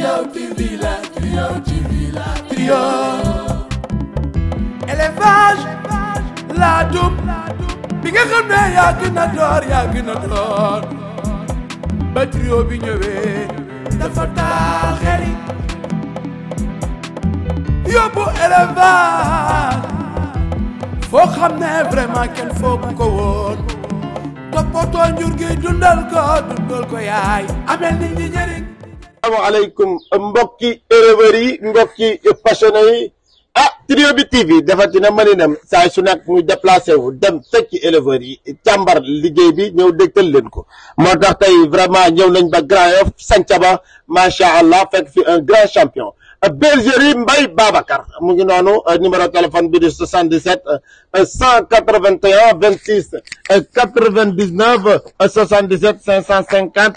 Trio TV la Trio TV la Trio élevage laa dum bi nga xam ne yaa gën a door yaa gën a door ba trio bi ñëwee dafa taal xel yi yóbbu élevage foo xam ne vraiment kenn foogu ko woon toppatoo njur gi dundal ko dundal ko yaay amel nit ñi njëriñ asalaamaaleykum mbokki éleveurs yi mbokki passionné yi ah Trio bi TV defati na mëninam saa su nekk muy déplacé wu dem fekki éleveurs yi càmbar liggéey bi ñëw dégtal leen ko moo tax tey vraiment ñëw nañ ba Grand Yoff Santhiaba macha allah fekk fi un grand champion bergerie Mbaye Babacar mu ngi noonu numéro téléphone bi di 77 181 26 99 77 550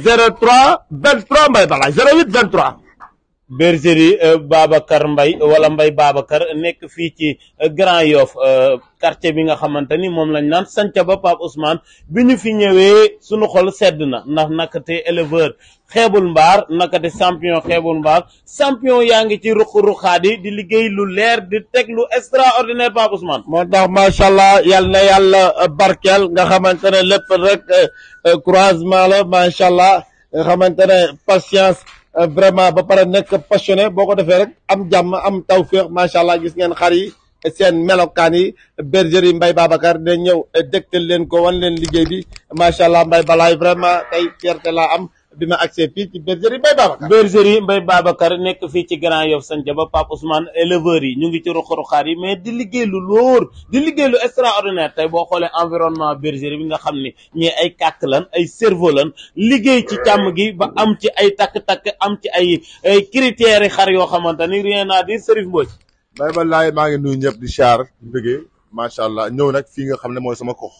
03 23 Mbaye Balaye 08 23. bergerie Babacar Mbaye wala Mbaye Babacar nekk fii ci Grand Yoff quartier bi nga xamante ni moom lañ naan Santhiaba Pape Ousmane bi ñu fi ñëwee sunu xol sedd na ndax nakate éleveur xeebul mbaar nakate champion xeebul mbaar champion yaa ngi ci ruq-ruqaat yi di liggéey lu leer di teg lu extraordinaire Pape Ousmane. moo tax macha allah yal na yàlla barkeel nga xamante ne lépp rek croisement la macha allah nga xamante ne patience. vraiment ba pare nekk passionné boo ko defee rek am jàmm am tawféex macha allah gis ngeen xar yi seen melokaan yi bergerie Mbaye Babacar ne ñëw dégtal leen ko wan leen liggéey bi macha allah Mbaye Balaye vraiment tey fierté laa am bi ma accès fii ci bergerie Mbaye Babacar. bergerie Mbaye Babacar nekk fii ci Grand Yoff Santhiaba Pape Ousmane éleveurs yi ñu ngi ci ruq-ruqaat yi mais di liggéey lu lóor di liggéey lu extraordinaire tey boo xoolee environnement bergerie bi nga xam ni ñii ay kàkk lan ay cerveau lan liggéey ci càmm gi ba am ci ay takk-takk am ci ay ay critères yi xar yoo xamante ni rien à dire Serif Mbodj. Mbaye Balaye maa ngi nuyu ñëpp di char di bëggee macha allah ñëw nag fii nga xam ne mooy sama kox.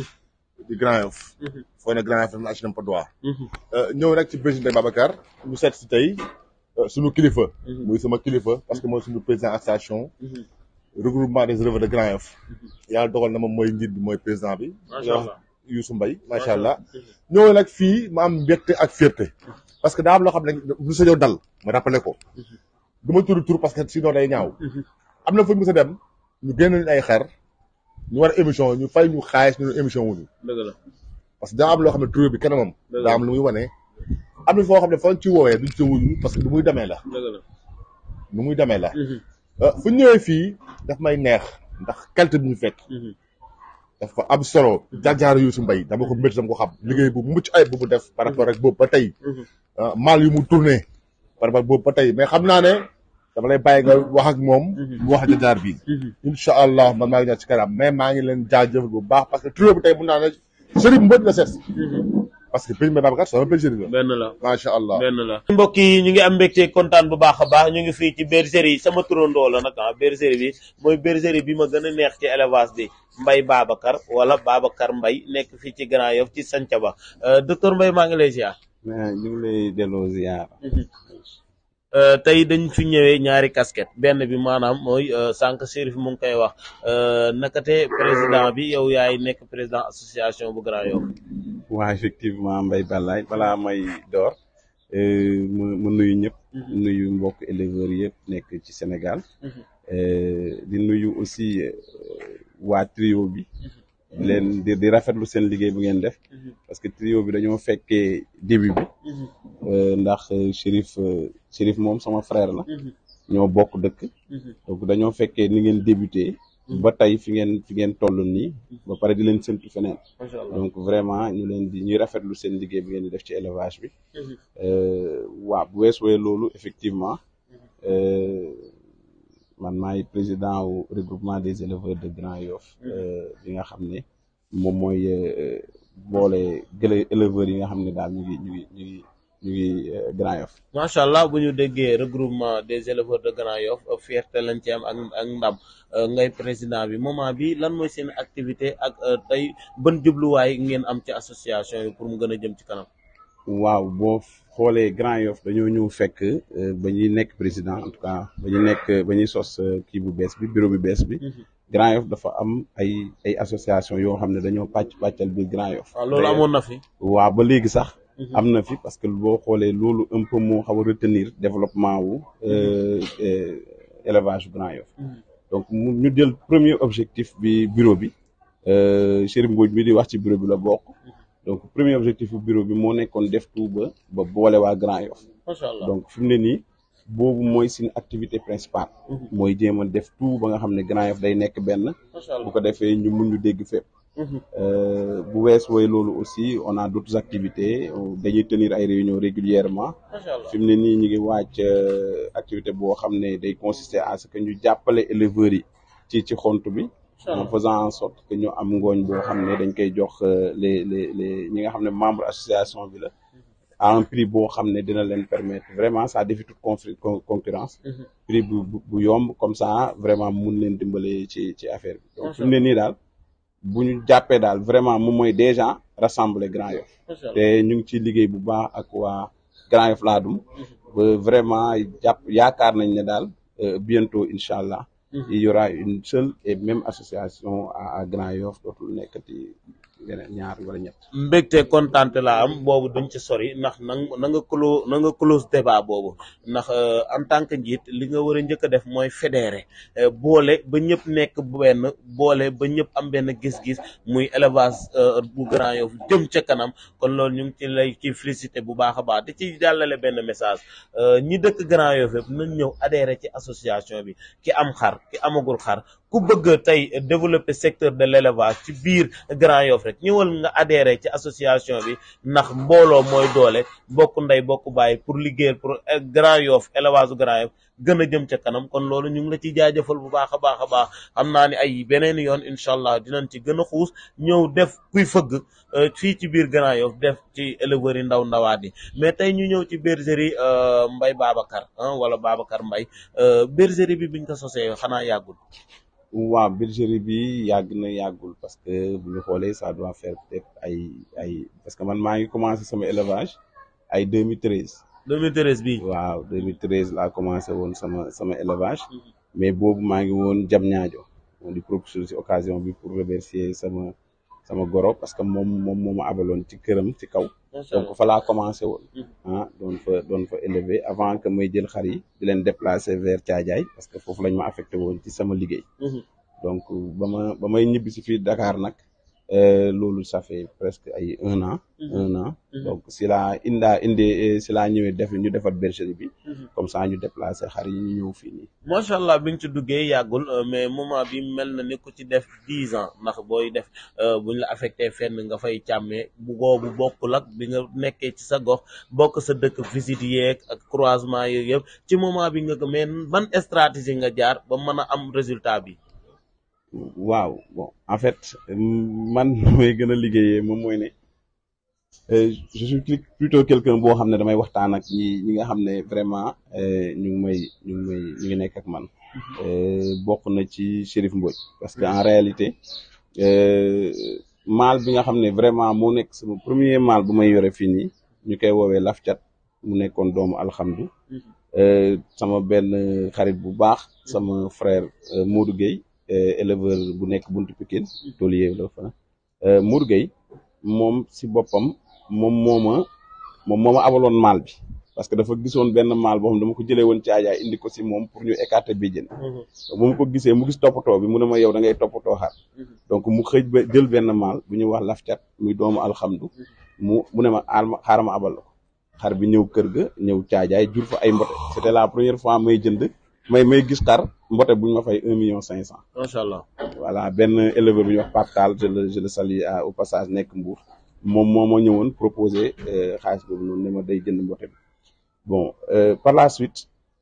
di Grand Yoff. foo ne Grand Yoff daf na HLM Patte d'Oie. ñëw nag ci bergerie Mbaye Babacar ñu seet si tey suñu kilifa. muy sama kilifa parce que mooy suñu président association. regroupement des éleveurs de Grand Yoff. yàlla dogal na moom mooy njiit bi mooy président bi. macha allah Youssou Mbaye macha allah. ñëw nag fii ma am mbégte ak fierté. parce que daa am loo xam ne lu sa yow dal ma rappelé ko. du ma tudd tur parce que sinon day ñaaw. am na fu ñu mës a dem ñu génn ay xar. ñu war a émission ñu fay ñu xaalis ñu émission wuñu dëgg la parce que daa am loo xam ne tur bi kanamam. daa am lu muy wane. am na foo xam ne fa ci woowee duñ ci wuñu parce que du muy demee la. dëgg la nu muy demee la. fu ñu ñëwee fii daf may neex ndax qualité bi ñu fekk. dafa am solo. jaar-jaar Youssou Mbaye dama ko métti dama ko xam liggéey bu mucc ayib bu mu def par rapport ak boobu ba tey. mal yu mu tourné par rapport boobu ba tey mais xam naa ne. dama lay bàyyi nga wax ak moom. mu wax jaar bi. incha allah man maa ngi ñëw ci kanam mais maa ngi leen jaajëfal bu baax parce que trio bi tey mun naa ne Serigne Mbodj la seet. parce que Serigne Mbaye Babacar sama bergerie la. benn la macha allah benn la. mbokk yi ñu ngi am mbégte kontaan bu baax a baax ñu ngi fii ci bergerie yi sama turandoo la nag ah bergerie bi mooy bergerie bi ma gën a neex ci élevage bi Mbaye Babacar wala Babacar Mbaye nekk fii ci Grand Yoff ci Santhiaba docteur Mbaye maa ngi lay ziar. ñu ngi lay delloo ziar. tey dañ fi ñëwee ñaari casquette benn bi maanaam mooy sànq Chérif mu ngi koy wax nakate président bi yow yaay nekk président association bu Grand Yoff waa effectivement Mbaye Balaye balaa may door mu mu nuyu ñëpp nuyu mbokk éleveurs yëpp nekk ci Sénégal di nuyu aussi waa trio bi leen di di rafetlu seen liggéey bu ngeen def parce que trio bi dañoo fekkee début bi ndax Chérif Chérif moom sama frère la ñoo bokk dëkk donc dañoo fekkee ni ngeen débuté ba tey fi ngeen fi ngeen toll nii ba pare di leen séntu feneen donc vraiment ñu leen di ñuy rafetlu seen liggéey bi ngeen di def ci élevage bi waaw bu weesoo loolu effectivement man maay président wu regroupement des éleveurs de Grand Yoff bi nga xam ne moom mooy boole gële éleveurs yi nga xam ne daal ñu ngi ñu ngi ñu ngi ñu ngi Grand Yoff macha allah bu ñu déggee regroupement des éleveurs de Grand Yoff fierté lañ ci am ak ak ndam ngay président bi moment bi lan mooy seen activité ak tey ban jubluwaay ngeen am ci association yi pour mu gën a jëm ci kanam. waaw boo xoolee Grand Yoff dañoo ñëw fekk ba ñuy nekk président en tout cas ba ñu nekk ba ñuy sos kii bu bees bi bureau bu bees bi. Grand Yoff dafa am ay ay association yoo xam ne dañoo pàcc pàccal biir Grand Yoff. waaw loolu amoon na fi. waaw ba léegi sax am na fi parce que boo xoolee loolu un peu moo xaw a retenir développement wu euh, euh, élevage Grand Yoff donc mu ñu jël premier objectif bi bureau bi euh, Chérif Mbodj mi di wax ci bureau bi la bokk donc premier objectif bu bureau bi moo nekkoon def tout ba ba boole waa Grand Yoff macha allah donc fi mu ne nii boobu mooy suñu activité principale mooy jéem a def tout ba nga xam ne Grand Yoff day nekk benn macha bu allah ko defee ñu mun ñu dégg fépp Euh, bu wees wooy loolu aussi on a d'autres activités euh, dañuy tenir ay réunions régulièrement macha allah fi mu ne nii ñu ngi wàcc euh, activité boo xam ne day consister à ce que ñu jàppale éleveurs yi ci ci xont bi en faisant en sorte que ñu am ngooñ boo xam ne dañ koy jox euh, les les les ñi nga xam ne membre association bi la à un prix boo xam ne dina leen permettre vraiment ça défie toute confri- con- concurrence prix bu bu bu yomb comme ça vraiment mun leen dimbale ci ci affaire bi donc fi mu ne nii daal bu ñu jàppee daal vraiment moom mooy déjà rassembler Grand Yoff macha allah te ñu ngi ciy liggéey bu baax ak waa Grand Yoff Ladoum ba vraiment jàpp yaakaar nañ ne daal euh, bientôt incha allah il y aura une seule et même association à à Grand Yoff dootul nekkati yeneen ñaar wala ñett mbégte kontaante la am boobu duñ ci sori ndax na nga na nga close na nga close débat boobu ndax euh, en tant que njiit li nga war a njëkk a def mooy fédéré euh, boole ba ñëpp nekk benn boole ba ñëpp am benn gis-gis muy élevage euh, bu Grand Yoff jëm ca kanam kon loolu ñu ngi ci lay ci félicité bu baax a baax di ci jàllale benn message euh, ñi dëkk Grand Yoff yëpp nañ ñëw adhéré ci association bi ki am xar ki amagul xar ku bëgg tey développer secteur de l'élevage ci biir Grand Yoff rek ñëwal nga adhéré ci association bi ndax mbooloo mooy doole bokk ndey bokk bàyyi pour liggéeyal pour eh, Grand Yoff élevage u Grand Yoff gën a jëm ca kanam kon loolu ñu ngi la ciy jaajëfal bu baax a baax a baax xam naa ni ay beneen yoon incha allah dinañ ci gën a xuus ñëw def kuy fëgg euh, fii ci biir Grand Yoff def ci éleveurs yi ndaw ndawaat yi mais tey ñu ñëw ci bergerie euh, Mbaye Babacar ah wala Babacar Mbaye euh, bergerie bi biñ ko sosee xanaa yàggul waaw bergerie bi yàgg na yàggul parce que bu ñu xoolee ça doit faire peut-être ay ay parce que man maa ngi commencé sama élevage ay 2013 2013 bii waaw 2013 laa commencé woon sama sama élevage mais boobu maa ngi woon jam ñaajo moom di profiter ci occasion bi pour remercier sama sama goro parce que moom moom moo ma abaloon ci këram ci kaw macha allah donc fa laa commencé woon ah doon fa doon fa élever avant que may jël xar yi di leen déplacer vers Thiadiaye parce que foofu lañ ma affecté woon ci sama liggéey Mhm. donc ba ma ba may ñibbi si fii Dakar nag euh, loolu ça fait presque ay un an un an donc si laa indaa indi si laa ñëwee def ñu defar bergerie bi comme ça ñu déplacer xar yi ñu ñëw fii nii macha allah bi nga ci duggee yàggul euh, mais moment bi mel na ni ku ci def dix ans ndax booy def euh, buñ la affecté fenn nga fay càmmee bu boobu bokkul ak bi nga nekkee ci sa gox bokk sa dëkk visite yeeg ak croisement yeeg yëpp ci moment bi nga ko mais ban stratégie nga jaar ba mën a am résultat bi. waaw bon en fait man mooy gën a liggéeyee moom mooy ne euh, je suis plut- plutôt quelqu'un boo xam ne damay waxtaan ak ñi ñi nga xam ne vraiment euh, ñu ngi may ñu ngi may ñu ngi nekk ak man Euh, bokk na ci Chérif Mbodj parce que en réalité euh, maal bi nga xam ne vraiment moo nekk sama premier maal bu may yore fii nii ñu koy woowee lafcat mu nekkoon doomu alxamdu Euh, sama benn xarit bu baax sama frère euh, Modou Gueye euh, éleveur bu nekk buntu Pikine taulier la fa euh, Modou Gueye moom si boppam moom moo ma moom moo ma abaloon maal bi parce que dafa gisoon benn maal boo xam dama ko jëlee woon ci aajaay indi ko si moom pour ñu écarter béjjén bu ma ko gisee mu gis toppatoo bi mu ne ma yow da ngay toppatoo xar donc mu xëj ba jël benn maal bu ñuy wax lafcat muy doomu alxamdu mu mu ne ma aal ma xaaral ma abal la ko xar bi ñëw kër ga ñëw caajaay jur fa ay mbote c'était la première fois may jënd may may gis xar mbote bu ñu ma fay un million cinq cent macha allah voilà benn éleveur bu ñuy wax Pape Tall je le je le salue à- au passage nekk Mbour moom moo ma ñëwoon proposé euh, xaalis boobu noonu ne ma day jënd mbote bi bon euh, par la suite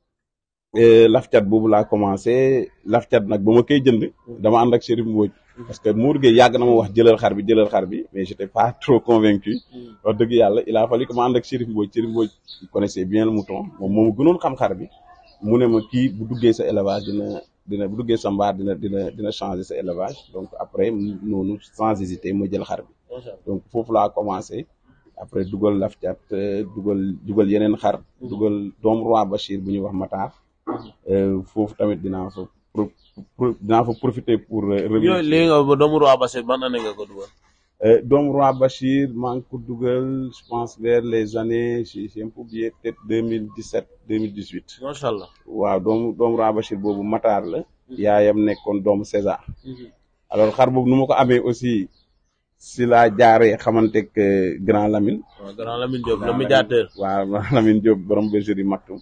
euh, lafcat boobu laa commencé lafcat nag ba ma koy jënd dama ànd ak Chérif Mbodj parce que Mour Gueye yàgg na ma wax jëlal xar bi jëlal xar bi mais j'étais pas trop convaincu wax dëgg yàlla il a fallu que ma ànd ak Chérif Mbodj Chérif Mbodj il connaissait bien le mouton moom moomu gënoon xam xar bi mu ne ma kii bu duggee sa élevage dina dina bu duggee sa mbaar dina dina dina changer sa élevage donc après mu- noonu sans hésiter ma jël xar bi macha allah donc foofu laa commencé après dugal lafcat euh, dugal dugal yeneen xar dugal doomu roi Bachir bu ñuy wax Matar euh, foofu tamit dinaa fa pro- pro- dinaa fa profiter pour euh, yooyu remercier léegi nga ba doomu Roi Basse ban année nga ko dugal. Euh, doomu roi Bachir maa ngi ko dugal je pense vers les années j'ai j'ai un peu oublié peut-être deux mille dix sept deux mille dix huit macha allah. waaw doomu doomu roi Bachir boobu Matar la yaayam nekkoon doomu César alors xar boobu nu ma ko amee aussi si laa jaaree xamanteeg euh, grand Lamine waaw grand Lamine Diop le médiateur. waaw Lamine Diop borom bergerie Maktoum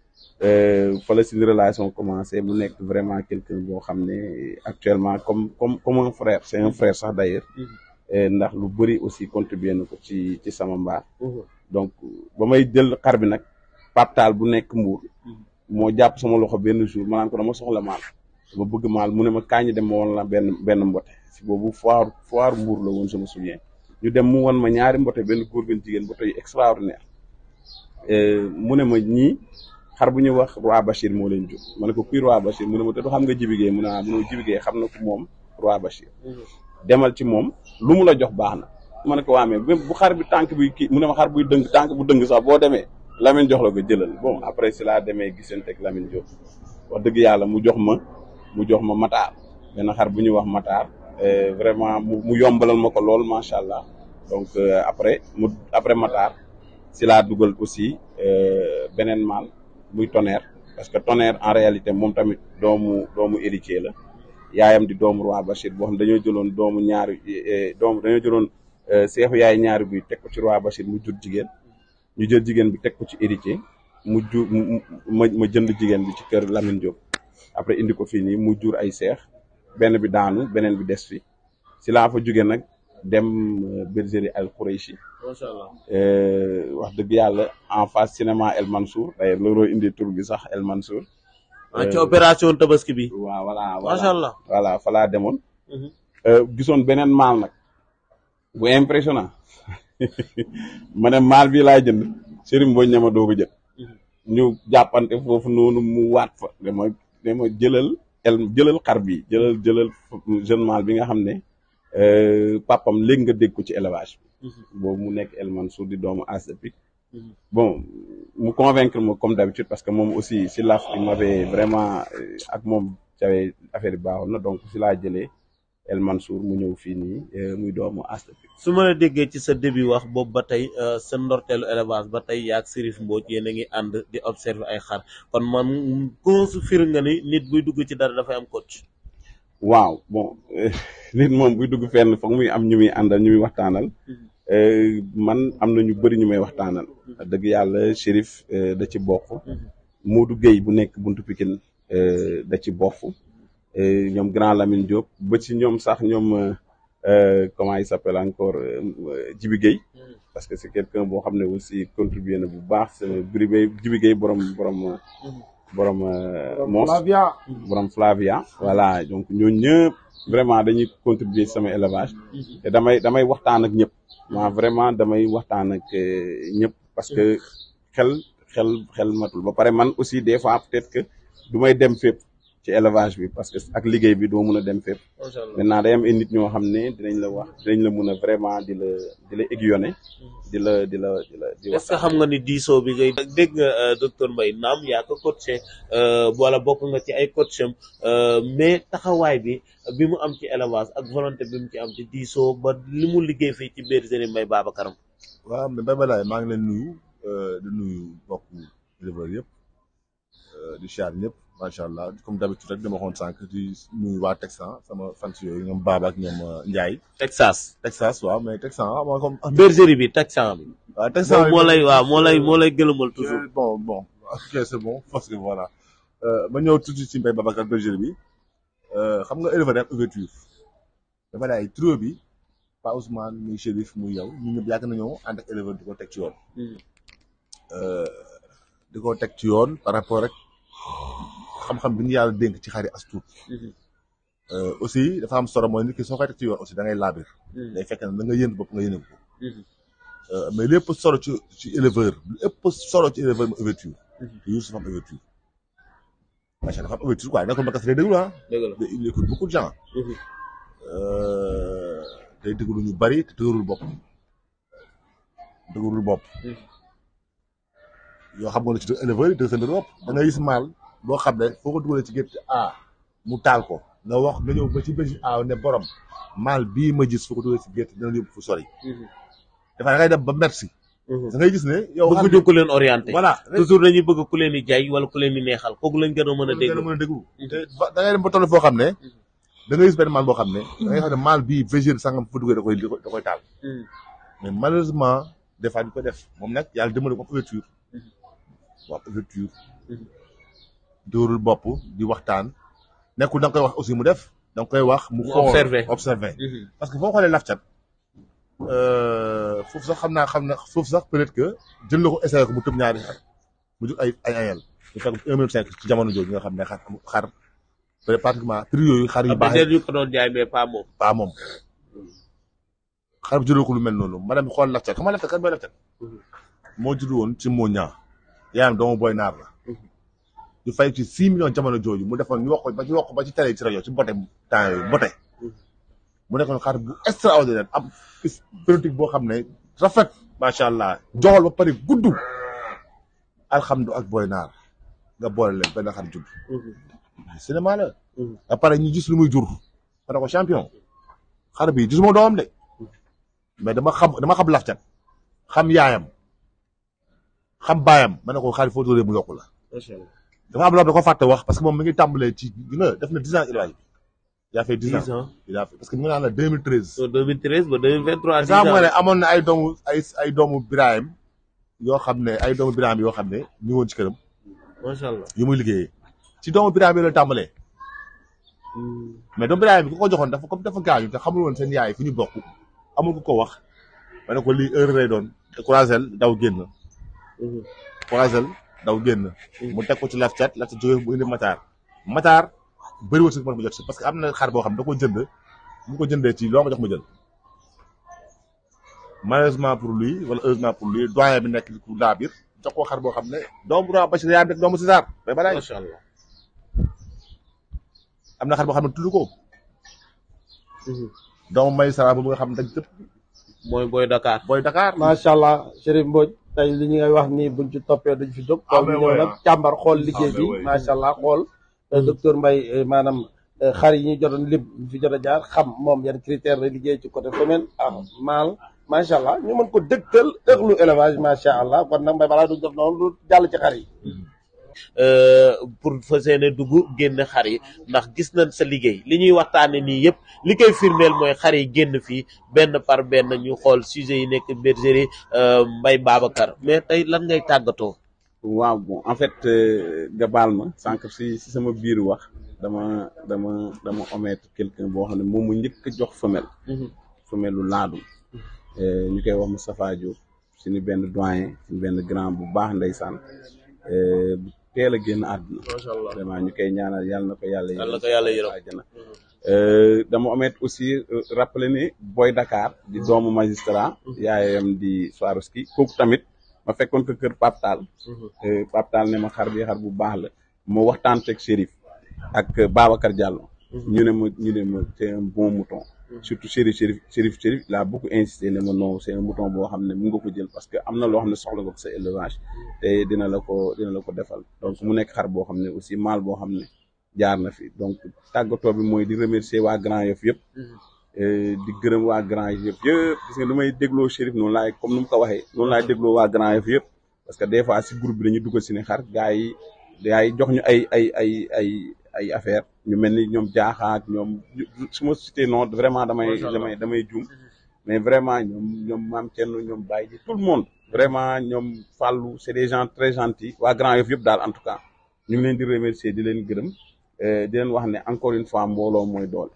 fa la suñu relation commencé mu nekk vraiment quelqu'un boo xam ne actuellement comme comme comme un frère c'est un frère sax d'ailleurs Euh, ndax lu bëri aussi contribué na ko ci ci sama mbaar donc ba may jël xar bi nag paptaal bu nekk mbuur moo jàpp sama loxo benn jour ma naan ko dama soxla maal dama bëgg maal mu ne ma kaañi dem ma woon la benn benn mbote si boobu foire foire mbuur la woon je me souviens ñu dem mu won ma ñaari mbote benn góor benn jigéen mbote yu extraordinaire Euh, mu ne ma ñii xar bu ñuy wax roi Bachir moo leen jur ma ne ko kuy roi Bachir mu ne ma te du xam nga jibigee mu ne ah mu ne ma jibigee xam na ko moom roi Bachir demal ci moom lu mu la jox baax na ma ne ko waa mais même bu xar bi tànk bi kii mu ne ma xar buy dëng tànk bu dëng sax boo demee Lamine jox la ko jëlal bon après si laa demee gisante ak Lamine Diop wax dëgg yàlla mu jox ma mu jox ma mataar benn xar bu ñuy wax mataar euh, vraiment mu mu yombalal ma ko lool macha allah donc euh, après mu après mataar si laa dugal aussi euh, beneen maal muy tonnerre parce que tonnerre en réalité moom tamit doomu doomu héritier la yaayam di doomu roi Bachir boo xam dañoo jëloon doomu ñaari eh, doomu dañoo jëloon eh, seexu yaay ñaari buy teg ko ci roi Bachir mu jur jigéen ñu jël jigéen bi teg ko ci héritier mu jur mu- mu- ma ma jënd jigéen bi ci kër Lamine Diop après indi ko fii nii mu jur ay seex benn bi daanu beneen bi des fi si laa fa jóge nag dem euh, bergerie Al Khoureychi macha allah. Euh, wax dëgg yàlla en face cinéma El Mansour d'ailleurs looloo indi tur bi sax El Mansour ah ci opération tabaski bi. waaw voilà macha allah. voilà fa laa demoon Mhm. Euh, gisoon beneen maal nag bu impressionnant ma ne maal bii laa jënd Serigne Mbodj ñama doo ko jël ñu jàppante foofu noonu mu waat fa dama dama jëlal el jëlal xar bi jëlal jëlal jeune maal bi nga xam ne euh, papam léegi nga dégg ko ci élevage bi boobu mu nekk El Mansour di doomu as de pique bon mu convaincre ma comme d'habitude parce que moom aussi si laf il m'avait vraiment euh, ak moom cawee affaire yi baaxoon na donc si laa jëlee El Mansour mu ñëw fii nii euh, muy doomu as de pique su ma la déggee ci sa début wax boobu ba tey euh, sa ndorteelu élevage ba tey yaag Serif Mbodj yéen a ngi ànd di observer ay xar kon man ko su fir nga ni nit buy dugg ci dara dafay am coach. waaw bon nit moom buy dugg fenn foog muy am ñu muy àndal ñu muy waxtaanal Euh, man am na ñu bëri ñu may waxtaanal dëgg yàlla Chérif euh, da ci bokk Modou Gueye bu nekk buntu Pikine euh, da ci bokk Euh, ñoom Grand Lamine Diop ba ci ñoom sax ñoom euh, euh, comment il s'appelle encore euh, Djibi Gueye parce que c'est quelqu'un boo xam ne aussi contribué na bu baax c'est Djibi Gueye Djibi Gueye borom borom borom euh, Mons borom Flavia voilà donc ñooñu ñëpp vraiment dañuy contribuer ci sama élevage te damay damay waxtaan ak ñëpp ma vraiment damay waxtaan ak euh, ñëpp parce que xel xel xel matul ba pare man aussi des fois peut-être que du may dem fépp ci élevage bi parce que ak liggéey bi doo mun a dem fépp macha allah maintenant day am ay nit ñoo xam ne dinañ la wax dinañ la mun a vraiment di la di la aiguillonner di la di la di la di est-ce que xam nga ni diisoo bi ngay dégg nga euh, docteur Mbaye naam yaa ko coaché euh, wala bokk nga ci ay coacham euh, mais taxawaay bi bi mu am ci élevage ak volonté bi mu ci am ci diisoo ba li mu liggéey fii ci bergerie Mbaye Babacar waaw mais Mbaye Balaye maa ngi leen nuyu euh, di nuyu mbokk éleveurs yëpp euh, di char ñëpp macha allah comme d'habitude rek dama waxoon sànq di nuyu waa Texan sama fans yooyu ñoom Baba ak ñoom euh, Ndiaye Texas Texas waaw mais Texan ah mooy comme. bergerie bi Texan bi waaw Texan moom moo lay waaw moo lay moo lay gëlëmal toujours Euh, bon bon ok c'est bon parce que voilà Euh, ma ñëw tuuti ci Mbaye Babacar bergerie bi euh, xam nga éleveur day am ouverture dafa daay trio bi Pa Ousmane muy Chérif muy yow ñu ñëpp yàgg nañoo ànd ak éleveur di ko teg ci yoon. Euh, di ko teg ci yoon par rapport rek xam-xam bi ñu yàlla dénk ci xari as tuut Euh, aussi dafa am solo mooy nit ki soo koy teg ci yoon aussi da ngay laabir day fekk ne da nga yéen bopp nga yéene ko Euh, mais lépp solo ci ci éleveur lépp solo ci éleveur mu ouverture te Youssou dafa am ouverture macha allah dafa am ouverture quoi nekkul Mbacke day déglu ah dëgg la il écoute beaucoup de gens Euh, day déglu ñu bari te dëgërul bopp dëgërul bopp yoo xam nga ne ci éleveur yi dëgg sa mbir bopp da ngay gis maal boo xam ne foo ko dugalee ci gétt A mu taal ko nga wax nga ñëw ba ci bési aaw ne borom maal bii ma gis fu ko duggee si gétt dina yóbbu fu sori dafa da ngay dem ba merci da ngay gis ne yow bëgg ñu ku leen orienté voilà toujours dañuy bëgg ku leen di jaay wala ku leen di neexal kooku lañ gën a mën a dégg mën a déglu te ba- da ngay dem ba toll foo xam ne da ngay gis benn maal boo xam ne da ngay xam ne maal bii végér sangam fu duggee da koy da koy taal mais malheureusement des fois ñu ko def moom nag yàlla dimbali ko ouverture wax ouverture dóorul bopp di waxtaan nekkul da nga koy wax aussi mu def da nga koy wax mu Mu xool observer. observer parce que foo xoolee laf cat foofu sax xam naa xam na foofu sax peut-être que jël na ko essayé ko mu tëb ñaari xar mu jur ay ay ayel ñu fekk un minute cinq ci jamono jooju nga xam ne xar xar peut être pratiquement prix yooyu xar yu am na baaxee ñu ko doon jaay mais pas moom pas moom xar bu jëloo ko lu mel noonu ma dem xool laf cat xam nga laf cat kan mooy laf cat moo judd woon ci moo ñaa yaayam doomu booy naar la ñu fay ci six millions jamono jooju mu defoon ñu wax ko ba ci wax ko ba ci télé yi ci rajo ci mbote temps yooyu mbote mu nekkoon xar bu extraordinaire am politique boo xam ne rafet macha allah joxol ba pare gudd alxamdu ak booy naar nga boole leen benn xar judd cinéma la ba pare ñu gis lu muy jur ma ne ko champion xar bi gisuma doomam de mais dama xam dama xam lafcat xam yaayam xam baayam ma ne ko xar foo tóoree mu yokku la macha allah dafa am loo xam da ko fàtte wax parce que moom mi ngi tàmbalee ci gi nga def na dix ans élevage bi il a fait dix ans dix ans il a fait parce que mu ngi naan la 2013 so 2013 ba 2023 dix xam nga ne ans amoon na ay doomu ay ay doomu Birahim yoo xam ne ay doomu Birahim yoo xam ne ñu ngi woon ci këram macha allah yu muy liggéeyee ci doomu Birahim yi la tàmbalee mais doomu Birahim bi ku ko joxoon dafa comme dafa gaañu te xamul woon seen yaay fu ñu bokk amul ku ko wax ma ne ko lii heure lay doon te croisel daw génn croisel daw génn mu teg ko ci laf cat laf cat jógee bu indi mataar mataar bëri wërsëg mën bu jot si parce que am na xar boo xam ne da ko jënd bu ko jëndee ci loo ma jox ma jël malheureusement pour lui wala heureusement pour lui doyen bi nekk ku daa biir jox ko xar boo xam ne doomu Roi Bachir yaa nekk doomu César bay balaay macha allah am na xar boo xam ne tudd ko doomu may sara boobu nga xam ne dañ tëpp mooy booy Dakar booy Dakar macha allah Chérif Mbodj tey li ñu ngay wax nii buñ ci toppee duñ fi jóg. Ah, kon mais ñu ñëw ouais, nag ah. càmbar xool liggéey Ah, bi mais ouais. macha allah xool. docteur Mbaye eh, maanaam eh, xar yi ñu jotoon lim ñu fi jot a jaar xam moom yan critère la liggéey ci côté femelle ak mâle macha allah ñu mën ko dëgtal ëxlu élevage macha allah kon nag mbay balaa duñ def noonu lu jàll ci xar yi. euh, pour fas yéene dugg génn xar yi ndax gis nañ sa liggéey li ñuy waxtaane nii yëpp li koy firndeel mooy xar yi génn fii benn par benn ñu xool sujet yi nekk bergerie euh, Mbaye Babacar mais tey lan ngay tàggatoo waaw bon en fait euh, nga baal ma sànq si si sama biir wax dama dama dama omettre quelqu'un boo xam ne moom mu njëkk a jox femelle femelle lu laadum Euh, ñu koy wax Moustapha Diop suñu benn doyen suñu benn grand bu baax ndeysaan euh, bu teel a génn àdduna macha allah vraiment ñu koy ñaanal yàlla na ko yàlla Yàlla na ko yàlla yërëm. àjjana Euh, dama omettre aussi euh, rappeler ne Boy Dakar di doomu magistrat yaayam di Swarovski kooku tamit ma fekkoon ko kër Pape Tall Euh, Pape Tall ne ma xar bi xar bu baax la moo waxtaan teg Chérif ak euh, Babacar Diallo ñu ne ma ñu ne ma c'est un bon mouton surtout Chérif Chérif Chérif Chérif il a beaucoup insisté ne ma non c'est un mouton boo xam ne mun nga ko jël parce que am na loo xam ne soxla nga ko sa élevage te dina la ko dina la ko defal donc mu nekk xar boo xam ne aussi mâle boo xam ne jaar na fi donc tàggatoo bi mooy di remercier waa Grand Yoff yëpp euh, di gërëm waa Grand Yoff yëpp yëpp gis nga lu may dégloo Chérif noonu laay comme nu mu ko waxee noonu laay dégloo waa Grand Yoff yëpp parce que des fois si groupe bi dañuy dugal si ne xar gars yi gars yi jox ñu ay ay ay ay ay affaire ñu mel ni ñoom jaaxaak ñoom su ma cité non vraiment damay damay damay juum mais vraiment ñoom ñoom maam Thierno ñoom Baye ji tout le monde vraiment ñoom Fallou c'est des gens très gentils waa Grand Yoff yëpp daal en tout cas ñu ngi leen di remercier di leen gërëm euh, di leen wax ne encore une fois mbooloo mooy doole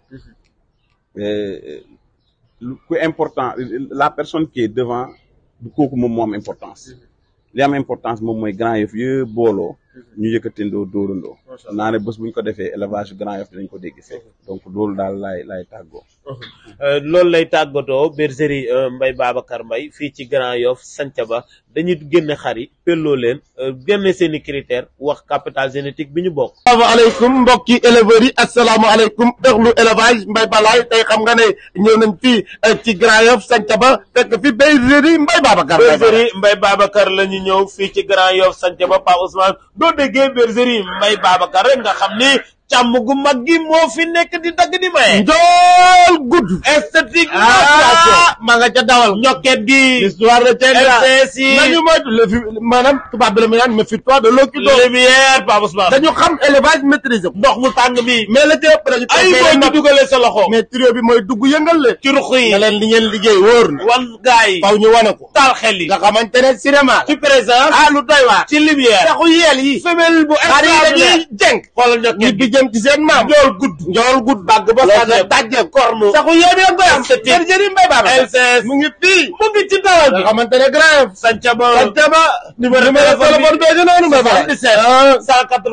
Euh, lu ku important la personne qui est devant du kooku moom moo am importance li am importance moom mooy Grand Yoff yëpp booloo ñu yëkkatindoo dóorandoo naa ne bés bu ñu ko defee élevage Grand Yoff dinañ ko dégg fekk donc loolu daal laay laay tàggoo Euh, loolu lay tàggatoo bergerie euh, Mbaye Babacar Mbaye fii ci Grand Yoff Santhiaba dañuy génne xar yi pelloo leen euh, génne seen i critères wax capital génétique bi ñu bokk asalaamaaleykum mbokki éleveurs yi asalaamaaleykum ëxlu élevage Mbaye Balaye tey xam nga ne ñëw nañ fii eh, ci Grand Yoff Santhiaba fekk fi bergerie Mbaye Babacar bergerie Mbaye Babacar la ñu ñëw fii ci Grand Yoff Santhiaba Pa Ousmane doo déggee bergerie Mbaye Babacar rek nga xam ni càmm gu mag gi moo fi nekk di dagg di maye. njool gudd esthétique. ah ma nga ca dawal ñokket gi. l'histoire retiendra LCS yi. nañu moytu le fi maanaam tubaab bi la mu naan méfie-toi de l'eau qui dort lumière Pape Ousmane. dañu xam élevage maîtrisé ko ndox mu tàng mi. mais la ci ëpp dañu ay boo ci dugalee sa loxo. mais trio bi mooy dugg yëngal leen ci ruq yi. ne leen li ngeen liggéey wóor na wan gaay yi. faw ñu wane ko taal xel yi. nga xamante ne cinéma ci présence. ah lu doy waar ci lumière. saxu yeel yi femelle bu xar yi instable. dañuy jeng xoolal ñi ñokket bi gi. jëm ci seen maam njool gudd. njool gudd bàgg ba Loolu saga yëpp. dajje kornu saxu yéen a koy am. jër jëri mbay baaba LCS. mu ngi fii mu ngi ci dawal nga bi. xamante ne grève Sanca ba. sante ba numéro numéro téléphone bee noonu mbay baaba 77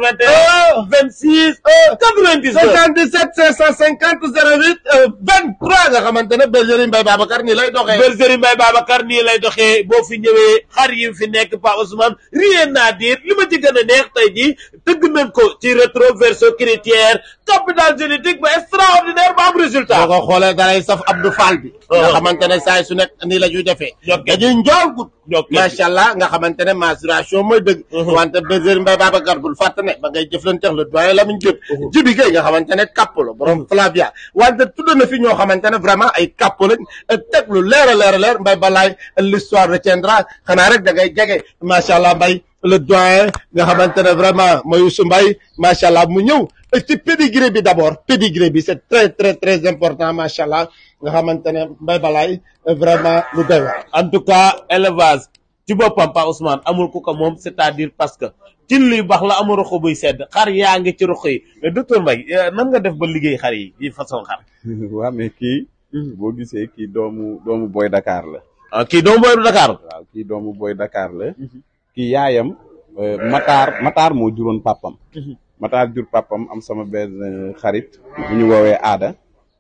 181 26 99 77 550 08 23 nga xamante ne bergerie Mbaye Babacar nii lay doxee bergerie Mbaye Babacar nii lay doxee boo fi ñëwee xar yi fi nekk Pa Ousmane rien à dire li ma ci gën a neex tey jii tëgg nañ ko ci rétro verso critère capital génétique ba extraordinaire ba am résultat. boo ko xoolee dalay saf Abdou Fall bi nga xamante ne saa su nekk nii la ñuy defee Ñokket. dañuy njool gudd Ñokket. macha allah nga xamante ne maturation mooy dëgg wante bergerie Mbaye Babacar bul fàtte ne ba ngay jëflanteex le doyen Lamine Diop jibi gay nga xamante ne kapp la borom Flavia wante tudd na fi ñoo xamante ne vraiment ay kapp lañ teg lu leer a leer a leer Mbaye Balaye l'histoire retiendra xanaa rek da ngay jege macha allah Mbaye le doyen nga xamante ne vraiment mooy Youssou Mbaye macha allah mu ñëw ci pédigré bi d'abord pédigré bi c'est très très très important macha allah nga xamante ne Mbaye Balaye vraiment lu doy waar en tout cas élevage ci boppam Pa Ousmane amul ku ko moom c'est-à-dire parce que ci luy baax la amul ruq buy sedd xar yaa ngi ci ruq yi mais docteur Mbaye eh, nan nga def ba liggéey xar yi yi façon xar. waa mais kii boo gisee kii doomu doomu boy Dakar la ah kii doomu booy Dakar. waaw kii doomu boy Dakar la kii yaayam euh, Matar Matar moo juróon papam Matar jur papam am sama benn xarit bu ñu woowee aada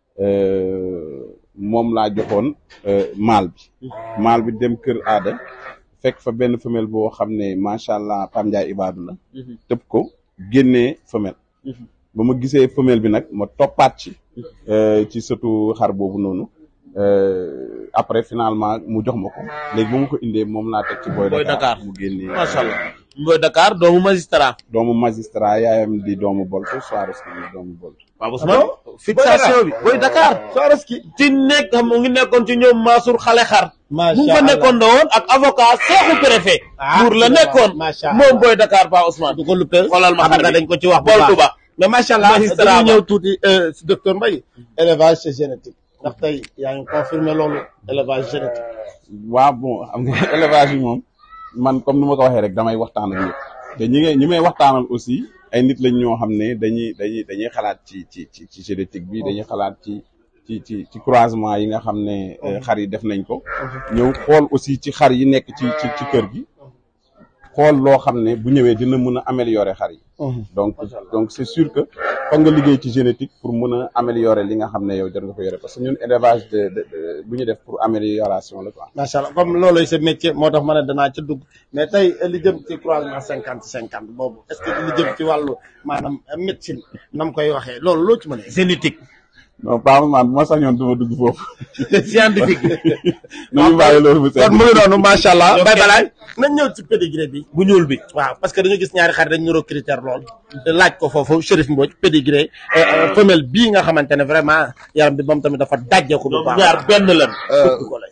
euh, moom laa joxoon euh, maal bi maal bi dem kër aada fekk fa benn femelle boo xam ne macha allah Pam Ndiaye Ibadu la tëb ko génnee femelle ba ma gisee femelle bi nag ma toppaat ci euh, ci sëtu xar boobu noonu euh, après finalement mu jox ma ko léegi ba ma ko indee moom laa teg ci Boy Boy Dakar Dakar. mu génnee macha allah Boy Dakar doomu magistrat. doomu magistrat yaayam di doomu Bolto Soares di doomu Bolto Pa Ousmane fixation bi Boy Dakar. Soreski ci nekk xam mu ngi nekkoon ci ñoom Mansour xale xar. macha mu fa nekkoon da woon ak avocat seexu préfet. Ah, buur la nekkoon. macha allah. moom Boy Dakar Pa Ousmane. du ko luppee xoolal ma xam xar nga bi. dañ ko ci wax bu Boltu baax ba. mais macha allah Magistrat dañuy ba. ñëw tuuti euh, si docteur Mbaye élevage c'est génétique ndax tey yaa ngi confirmé loolu élevage génétique waaw bon xam nga élevage bi moom man comme ni ma ko waxee rek damay waxtaan ak ñëpp te ñi ngay ñi may waxtaanal aussi ay nit lañ ñoo xam ne dañuy dañuy dañuy xalaat ci ci ci ci génétique bi dañuy xalaat ci ci ci ci croisement yi nga xam ne euh, xar yi def nañ ko ñëw xool aussi ci xar yi nekk ci ci ci kër gi xool loo xam ne bu ñëwee dina mën a améliorer xar yi donc donc c'est sûr que foog nga liggéey ci génétique pour mën a améliorer li nga xam ne yow jar nga ko yore parce que ñun élevage de de de- bu ñu def pour amélioration la quoi macha allah comme loolu sa métier moo tax ma ne danaa ca dugg mais tey li jëm ci croisement cinquante cinquante boobu est ce que li jëm ci wàllu maanaam médecine nam koy waxee loolu loo ci mën a génétique. non pas man bu ma sañoon du ma dugg foofu scientifique. nañu bàyyi loolu bu kon mu ngi noonu macha allah Ok. Mbaye Balaye nañ ñëw ci pédigré bi bu ñuul bi. waaw parce que dañu gis ñaari xarit dañu niroo critère lool laaj ko foofu Chérif Mbodj pédigré euh, euh, femelle bii nga xamante ne vraiment yaram bi moom tamit dafa dajjeeku bu ñoom baax ñaar benn lan. bëgg ko lay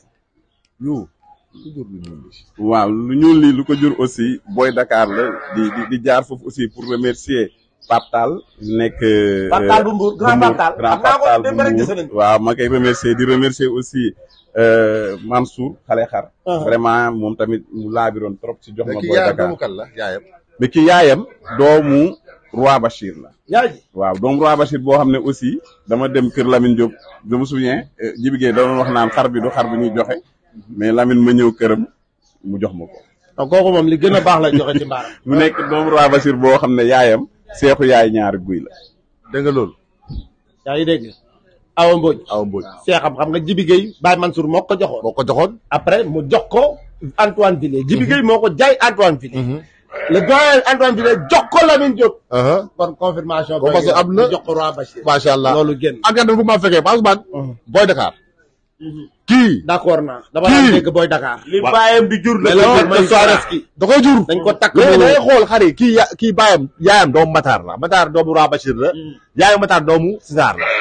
waaw lu ñuul lii lu ko jur aussi Boy Dakar la di di di jaar foofu aussi pour remercier Pape Tall nekk Pape Tall bu Mbour, grand Pape Tall. grand Xam naa ko, Pape Tall bu démb rek Mbour gis nañ ko. waaw ma koy remercier di remercier aussi euh, Mansour xale xar vraiment moom tamit mu laabiroon trop ci jox ma kii Boy yaayam Dakar doomu kan la yaayam mais ki yaayam doomu Roi Bachir la yaa ji waaw doomu Roi Bachir boo xam ne aussi dama dem kër Lamine Diop je me souviens euh, Djibi Gueye da doon wax naan xar bi du xar bi ñuy joxe mais Lamine ma ñëw këram mu jox ma ko donc kooku moom li gën a baax la joxe ci mbaaram mu nekk doomu Roi Bachir boo xam ne yaayam seexu yaay ñaari guy la dégg nga loolu yaa ngi dégg Awa Mbodj aw Mbodj seexam xam nga Jibi Gueye Baye Mansour moo ko joxoon boo ko joxoon après mu jox ko Antoine Villiers Jibi Gueye moo ko jaay Antoine Villiers le doyen Antoine Villiers jox ko Lamine Diop aha kon confirmation Kon parce que am na- mu jox ko Roi Bachir macha allah loolu génn ak nga bu ma fekkee Ousmane Boy Dakar kii d'accord naa dama Kii. daan dégg booy Dakar li bàyyam di jur mais la le may de Soareski da koy jur dañ ko takk léegi mu- da ngay xool xar yi kii ya kii baayam yaayam doomu Matar la Matar doomu Roi Bachir la yaayam Matar doomu César la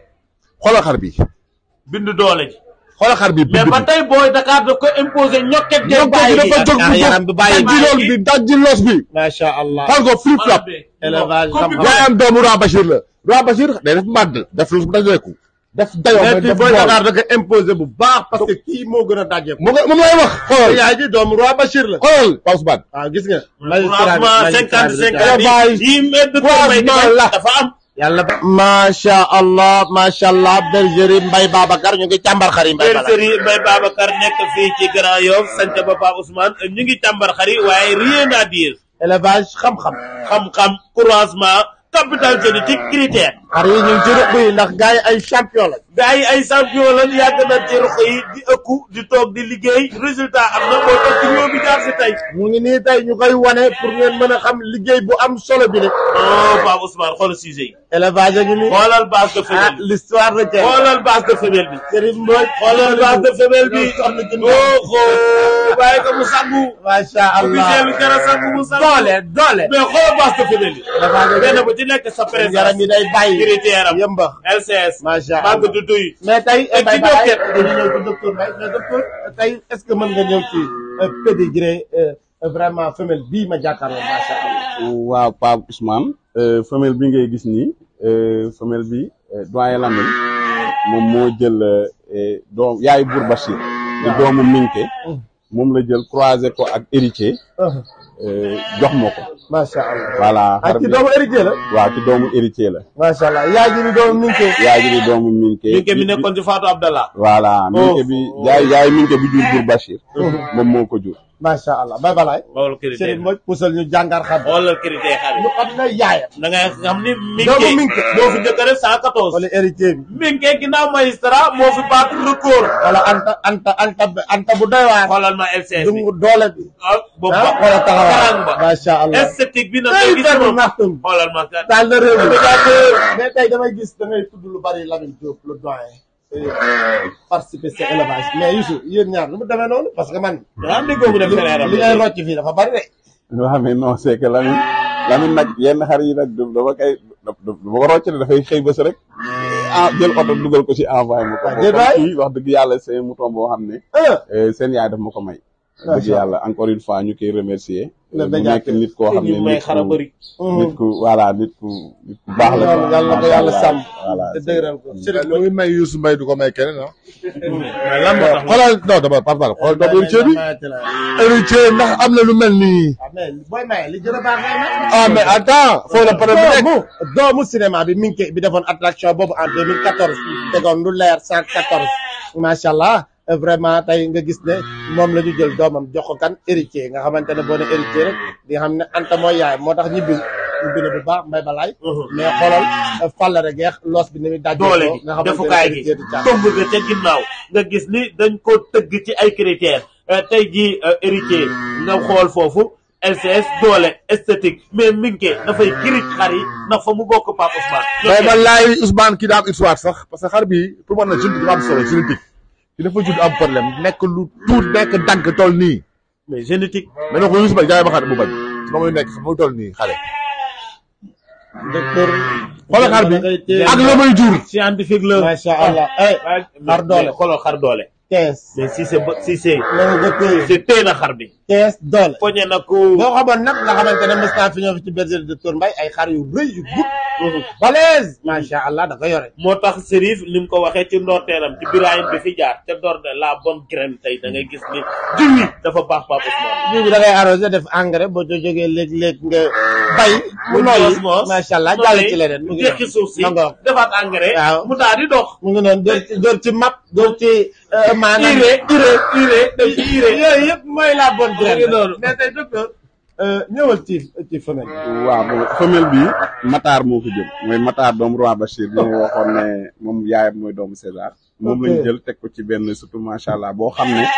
xoolal xar bi bind doole ji xoolal xar bi mais ba tey booy Dakar daf ko imposé ñokket ñoom bàyyi dafa jóg yaakaar yaram bi bàyyi dajji lool bi dajji los bi macha allah xool ko flip flop élevage xam-xam. yaayam doomu Roi Bachir la Roi Bachir day def màdd def los bu dajeeku def dayoo mais mais kii def booy bool Dakar da ko imposé bu baax parce que kii moo gën a daje. mu nga moom lay wax xoolal yaay ji doomu Roi Bachir la. xoolal Pape Ousmane waaw gis nga. franchement cinquante cinquante élevage yi mbedd ko may di croisement la. dafa am yàlla ba. macha allah macha allah bergerie Mbaye Babacar ñu ngi càmbar xar yi Mbaye Babacar. bergerie Mbaye Babacar nekk fii ci Grand Yoff sant ba Pape Ousmane ñu ngi càmbar xari waaye rien à dire élevage xam-xam. xam-xam croisement capital génétique critère xar yi ñu ngi ci ruq yi ndax gars yi ay champion la. gars yi ay champion lan yàgg na ci ruq yi di ëkku di toog di liggéey résultat am na moo tax ci ñoo bi jaar si tey mu ngi nii tey ñu koy wane pour ngeen mën a xam liggéey bu am solo bi de. oh Pape Ousmane xoolal sujet yi élevage a ngi nii. xoolal base de ah femelle bi l'histoire de Thiel. xoolal base de femelle bi Serigne Mbodj. xoolal base de femelle bi soxna June. oh oh bàyyi ko mu sangu macha allah officiel bi jara sangu mu sangu doole doole. mais xoolal base de femelle bi élevage a ngi benn nii. bu ci nekk sa présence yaram yi day bàyyi. critère am yëmba. LCS macha allah màgg du duy mais tey Et Mbaye ci Baye docteur. dañu ñëw ci docteur Mbaye mais docteur tey est-ce que mën nga ñëw ci pédigré vraiment femelle bii ma jàkkaarloo macha allah. waaw Pape Ousmane euh, femelle bi ngay gis nii euh, femelle bi euh, doyen Lamine moom moo jël euh, doom yaay Bour Bachir di doomu Minke moom la jël croisé ko ak héritier euh, jox ma ko macha allah. voilà ak xar ci bi doomu héritier la. waaw ci doomu héritier la macha allah yaay ji di doomu Minke. yaay ji di doomu Minke Minke mi nekkoon ci Fatou Abdallah voilà Minke bi yaay yaay Minke bi jur Bour Bachir moom moo ko jur macha allah Mbaye Balaye. xoolal critère Serigne Mbodj pusal ñu jàngar xam. xoolal critère xar yi ñu xam ne yaayam. da ngay xam ni doomu Minke Minke. moo fi njëkk a def 114 wala héritier bi. Minke ginnaaw magistrat moo fi baat record wala anta anta anta anta bu doy waar. xoolal ma LCS bi dungu doole bi. ah boobu ah ba wala taxawaay. karang ba macha allah. esthétique bi nag tey ngay gis benn moom naxtum. xoolal ma kat taal na réew mi mais tey damay gis da ngay tudd lu bari Lamine Diop le doyen participer sa élevage mais Youssou yéen ñaar lu mu demee noonu parce que man daa am déggoo mu def frère am li ngay rocc fii dafa bari de waaw mais non c'est que Lamine Lamine nag yenn xar yi nag du dama koy du ma ko rocc ne dafay xëy bés rek ah jël oto dugal ko ci envoyé ma ko. Ah, déet waay. kii wax dëgg yàlla c'est un mouton boo xam ne. ah eh, seen yaay daf ma ko may. Macha dëgg yàlla encore une fois ñu koy remercier. Le mu médiateur. nekk nit koo xam ne ñu may nit xara ku bëri nit ku voilà nit ku nit ku baax la. quoi. yàlla na ko Macha yàlla Allah. sàmm voilà te dëgëral ko Serigne lu muy may Youssou Mbaye du ko may keneen ah. mais lan moo tax xoolal non dama Pape Ousmane xoolal doomu héritier bi héritier ndax am na lu mel nii. ah mais booy maye li gën a baax ngay may ah mais attends foo la pare bu nekk. doomu doomu cinéma bi Minke bi defoon attraction boobu en 2014 tegoon lu leer 114 macha allah vraiment tey nga gis ne moom la ñu jël doomam jox ko kan héritier nga xamante ne boo ne héritier rek di nga xam ne Anta mooy yaay moo tax ñibbi ñibbi na bu baax mbay balaay mais xoolal fàllare geex loos bi ni muy dajee doole ko gi nga xamante ne defukaay gi héritier du caaxaan. tomb nga ca ginnaaw nga gis ni dañ ko tëgg ci ay critères Euh, tey jii euh, héritier nga xool foofu LCS doole esthétique mais Minke dafay kirij xar yi ndax fa mu bokk Pape Ousmane mais man laay Ousmane kii daa am histoire sax parce que xar bi pour man na génétique dafa am solo génétique ki dafa judd am problème nekk lu tuut nekk dagg toll nii mais génétique mais ne ko Youssou Mbaye jaay ma xar mu bañ su ma muy nekk fa muy toll nii xale docteur xoolal xar bi ak la may jur scientifique la macha allah eh xar doole. mais xoolal xar doole kees mais si c'est ba- si c'est nga nga téye c'est téye na xar bi kees doole poñe na ko boo xamoon nag nga xamante ne mës naa fi ñëw fi ci bergerie docteur Mbaye ay xar yu rëy yu gudd balèze macha allah da ko yore moo tax Serif ni mu ko waxee ci ndorteelam ci Birahim bi fi jaar te door de la bonne graine tey da ngay gis ni jiw yi dafa baax Pape Ousmane jiw bi da ngay arrosé def engrais boo co jógee léeg-léeg nga bay mu nooyi macha allah jàll ci leneen mu ngi tekki suuf si ma ngoog defaat engrais Waaw. mu daal di dox mu ngi noonu dóor ci dóor ci map dóor ci euh, maanaam urée urée urée def ci urée yooyu yëpp mooy la bonne Mu ngi graine noonu. mais tey docteur euh, ñëwal ci ci femelle waaw bon femelle bi Matar moo ko jël mooy Matar doomu Roi Bachir bi ma waxoon ne moom yaayam mooy doomu César moom Ok. lañ jël teg ko ci benn surtout macha allah boo xam ne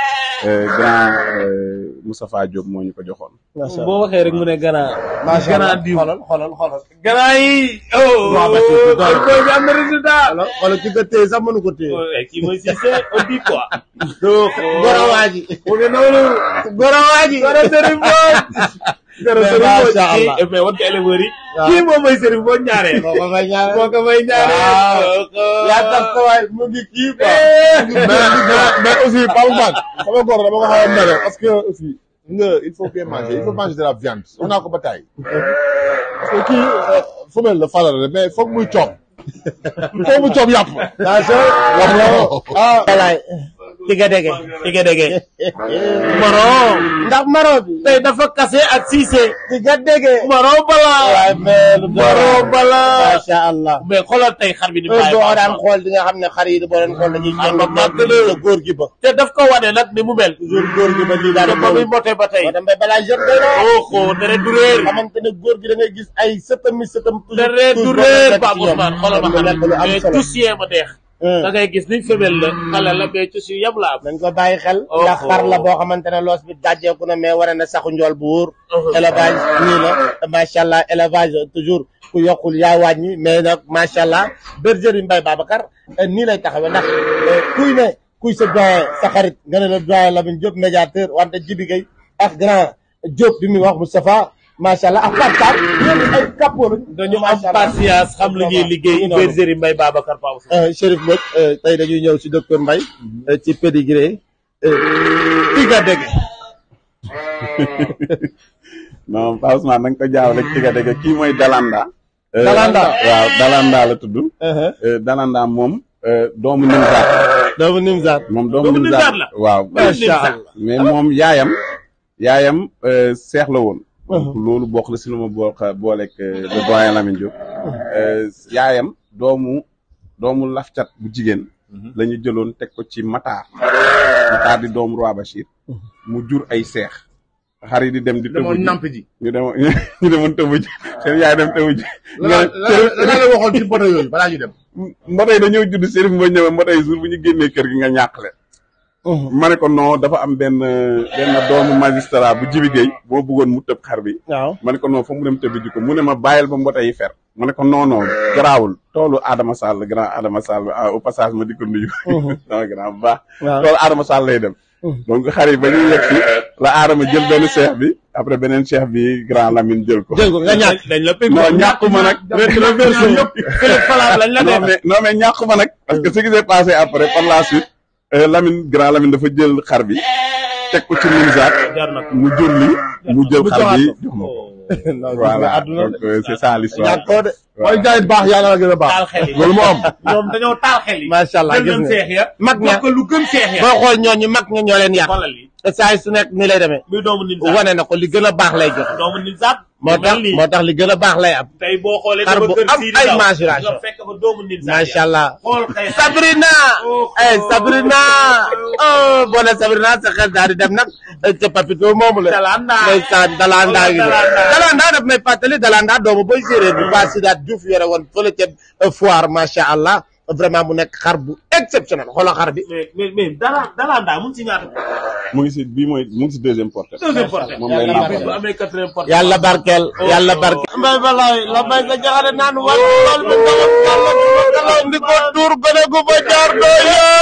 euh, grand euh, Moustapha Diop moo ñu ko joxoon. boo waxee rek mu ne gannaaw. macha allah gannaaw diw. xoolal xoolal xoolal. gannaaw yi. oh Waaw, ba ci doole. oh booy bi am na résultat. xoolal xoolal ki nga téye sax mënu ko téye. oh kii mooy Cissé on dit quoi. Goro waa ji. mu ngi noonu. Goro waa ji. Goro Serigne Mbodj. Goro Mais Serigne Mbodj macha Allah. kii mais wan ko éleveurs yi. Waaw. kii moom mooy Serigne Mbodj ñaareel. moo ko may ñaareel. moo ko may ñaareel. Waaw. kooku- yaa tax sa waay mu ngi kii quoi. mais mais mais aussi Pape Ousmane sama góor dama ko xaw a mere parce que aussi nga il faut bien manger il faut manger de la viande wax naa ko ba taay parce que kii femelle la faral la mais foog muy coob foog mu coob yàpp attention. wax nga ah walaay. tiga dege. Tiga dege. Maro. ndax maro bi. tey dafa kase ak Cissé. tiga dege. Maro bala. waaye mais lu doon Maro bala. macha allah. mais xoolal tey xar bi ni heure bàyyi boo daan xool di nga xam ne xar yi boo doon xool dañuy Xar ñëw ba màgg na. sa góor gi ba. te daf ko wane nag ni mu mel. toujours góor gi ba lii daal te ba muy moté ba tey. moo dem ba balaa jeune day doon. oho deret du réer. xamante ne góor gi da ngay gis ay sëtam mi sëtam. deret du réer Pape Ousmane xoolal ma mu xam nekk lu am mais solo. tous yee ma neex. da ngay gis ni femelle la xale la mais tous yu yam la am. nañ ko bàyyi xel. Oh, ndax oh. xar la boo xamante ne loos bi dajjeeku na mais war na saxu njool bu wóor. Uh-huh. élevage nii la te macha allah élevage toujours ku yokkul yaa wàññi mais nag macha allah bergerie Mbaye Babacar eh, nii lay taxawee ndax eh, kuy ne kuy sa doyen sa xarit nga ne la doyen Lamine Diop médiateur wante Jibi Gueye ak grand Diop bi muy wax Moustapha macha allah ak Pape Sarr ñoom ay capot lañu. dañu am macha allah. patience xam lu ñuy liggéey Noonu. bergerie Mbaye Babacar Pape Ousmane. Euh, Chérif Mbodj euh, tey dañuy ñëw ci docteur Mbaye euh, ci pédigré tiga dege non Pape Ousmane na nga ko jaawale ak tiga dege kii mooy Dalanda. Euh, Dalanda. waaw Dalanda la tudd. Euh, Dalanda moom euh, doomu Nimzaat. doomu Nimzaat moom doomu Doomu Nimzaat Nimzaat la. waaw. macha allah mais moom yaayam yaayam euh, seex la woon. donc loolu bokk na si lu ma bokk booleeg euh, le doyen Lamine Diop. Euh, yaayam doomu doomu lafcat bu jigéen. la ñu jëloon teg ko ci Matar. Matar di doomu Roi Bachir. mu jur ay seex. xar yi di dem di tëbu ji namp ji ñu demoon ñu demoon tëbu ji seen yaay dem tëbu ji. la la la la waxoon ci boto yooyu balaa ñu dem mbotay dañoo judd Serif Mbodj ñëwee mbotay jour bu ñu génnee kër gi nga ñàq leen. ma ne ko non dafa am benn benn doomu magistrat bu Jibi Gueye boo bëggoon mu tëb xar bi. waaw ma ne ko non fa mu dem tëbi ji ko mu ne ma bàyyil ba mbotay yi fer. ma ne ko non non garaawul toolu Adama Sall grand Adama Sall ah, au passage ma di ko nuyu. sama grand bu baax. waaw toolu Adama Sall lay dem. donc xar yi ba ñuy yegg si la Adama jël benn cheikh bi après beneen cheikh bi grand Lamine jël ko. jël ko nga ñàkk dañ la pegg. non ñàkkuma nag. rétroversion yëpp. Philippe Falab lañ la non def. mais non mais ñàkkuma nag. parce que ce qui s'est passé après par la suite euh, Lamine grand Lamine dafa jël xar bi teg ko ci Nimzaat jar na ko. mu jur li mu jël xar bi jox ma ko. non voilà àdduna donc euh, c'est ça l'histoire ñàkk ko de mooy jaay baax yàlla la gën a baax taal xel yi. loolu moo am ñoom dañoo taal xel yi. macha allah jël gis nañ nga seex ya. mag ña jox ko lu gën seex ya. boo xool ñooñu mag ña ñoo leen yàq xoolal lii. te saa yi su nekk ni lay demee muy doomu Nimzaat. wane na ko li gën a baax lay joxe doomu Nimzaat. moo tax lii. moo tax li gën a baax lay am tey boo xoolee. xar sama bu kër am Sidi ay Ndaw, maturation. nga fekk fa doomu Nimzaat macha ya. allah xool xëy na. Sabrina eh Sabrina oh boo nee Sabrina sa xel daal di dem nag ca papito moomu la Dalanda. ndeysaan Dalanda gi Dalanda. Dalanda daf may fàttali Dalanda doomu boy séeréer bi waa Sidaat Diouf yore woon fële ca foire macha allah vraiment mu nekk xar bu exceptionnel xoolal xar bi mais mais mais dala Dalanda mu ngi si ñaata. mu ngi si bii mooy mu ngi si deuxième portée. deuxième portée. moom lay bu nàmpal. amee quatrième portée. yàlla barkeel yàlla barkeel mbay balaay la bay sa jaxare naan wal wal bu ndawam yàlla bu ma kalaw ndi ko tuur gone gu fa jaar doo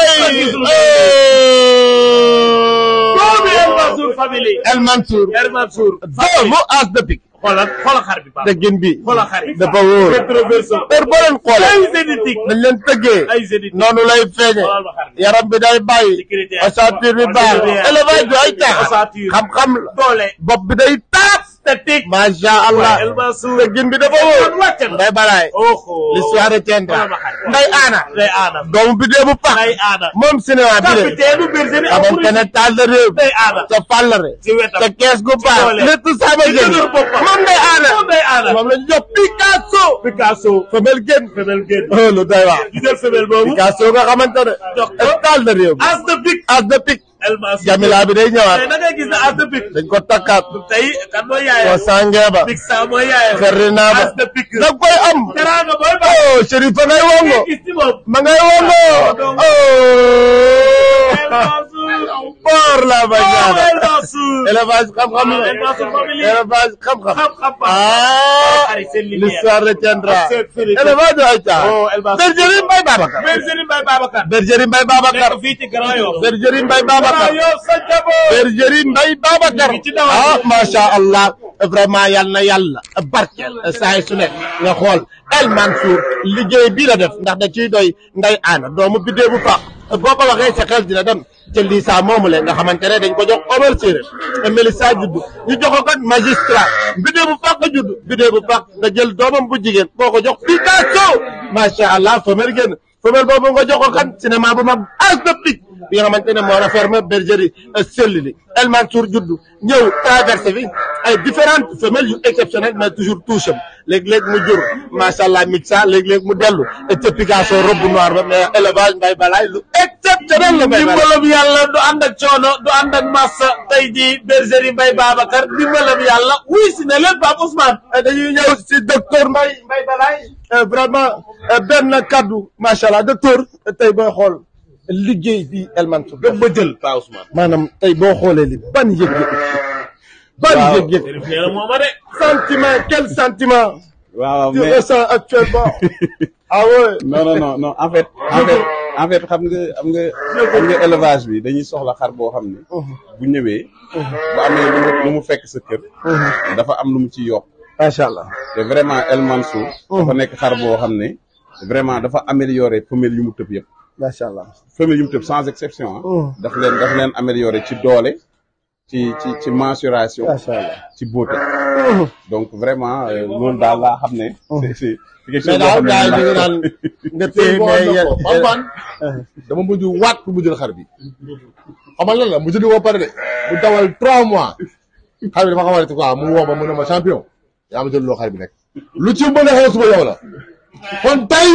doomu yooy El Mansour famille. El Mansour El Mansour. doomu as de pique xoolal xoolal xar bi Pape. tëggin bi xoolal xar yi. dafa wóor rétroversion. heure boo leen xoolee ay zénitique. dañ leen tëggee ay zénitique. noonu lay feeñe xoolal ma xar bi. yaram bi day bàyyi sécurité. ossature bi baax élevage bi ay caaxaan ossature. xam-xam la doole. bopp bi day taap statique. macha allah El Mansour. tëggin bi dafa wóor kon wàcc na. nday balaay oho. l'histoire retiendra xoolal ma xar bi. nday aana Ndeye Aana. doomu bi dee bu pax Ndeye Aana. moom cinéma bi de capitaine bergerie xamante ne taal de réew Ndeye Aana. ca fàllare ci wetam. ca kees gu baax doole. lépp sama ci génn dëgër boppam. moom nday aana moom Ndeye Aana. moom la ñu jox Picasso Picasso. femelle génn femelle génn. oh lu doy waar di jël femelle boobu. Picasso nga xamante ne jox ko. taal de réew as de pic. as de pic El Mansour. Jamila bi day tey ñëwaat da ngay gis ne as de pic. dañ ko takkaat tey kan mooy ko yaayam. sangee ba Pic sa mooy yaayam. Ferrina ba as de pic. da koy am teraanga booy ba. oh Chérif fa ngay wongo gis ci moom. ma ngay wongo donc- oh El Mansour. Boor laa ba ñaana. El Mansour élevage xam-xam la. El Mansour famille. élevage xam-xam. xam-xam ah xarit seen lumière. l'histoire retiendra. C'est vérité. élevage du ay caa. Oh, El Mansour. bergerie Mbaye Babacar. Bergerie Mbaye Babacar bergerie Mbaye Babacar. nekk fii ci Grand Yoff bergerie Mbaye Babacar. Grand Yoff sa njaboot bergerie Mbaye Babacar. Ñu ngi ci dawal. ah macha allah vraiment yal na yàlla barkeel saa yi su nekk nga xool El Mansour liggéey bii la def ndax da ciy doy nday aana doomu biddee bu faax boo ko waxee sa xel dina dem ca Lissa moomu le nga xamante ne dañ ko jox Omar Séré Mélissa judd ñu jox ko kat magistrat biddee bu faax nga judd biddee bu faax nga jël doomam bu jigéen boo ko jox Picasso macha allah femelle génn femelle boobu nga jox ko kan cinéma bu mag as de pique bi nga xamante ne moo refermé bergerie Sellili El Mansour juddu ñëw traversé fi ay différentes femelles yu exceptionnelles mais toujours toucham léeg-léeg mu jur macha allah mixa léeg-léeg mu dellu te Picasso robe noir ba mais élevage mbay balaay lu exceptionnel la mbay balaay dimbalam yàlla du ànd ak coono du ànd ak massa tey jii bergerie Mbaye Babacar dimbalam yàlla wuy si ne leen Pape Ousmane dañuy ñëw si docteur Mbaye Mbaye balaay vraiment benn kaddu macha allah docteur tey booy xool liggéey bi El Mansour def ba jël Pape Ousmane maanaam tey boo xoolee li ban yëg-yëg ban Waaw. yëg-yëg Chérif nee na mooma de sentiment quel sentiment waaw tu mais ressens actuellement ah ouais non non non non en fait en fait en fait xam nga xam nga xam nga élevage bi dañuy soxla xar boo xam ne bu ñëwee bu amee lu mu lu mu fekk sa kër dafa am lu mu ci yokk macha allah te vraiment El Mansour dafa nekk xar boo xam ne vraiment dafa amélioré femelle yu mu tëb yëpp macha allah femelle yu mu tëb sans exception ah daf leen daf leen amélioré ci doole ci ci ci mensuration macha allah ci beauté donc vraiment euh, loolu daal laa xam ne c'est c'est c'est quelque chose mais boo daal xam ne gars yi ñu ngi naan nga téye mais yéen Pampan dama mujj waat pour mu jël xar bi xamal lan la mu jënd woo pare de mu dawal trois mois xar bi dafa xamante quoi mu woo ma mu ne ma champion yaa ma jël loo xar bi nekk lu ci mën a xew suba yow la kon tey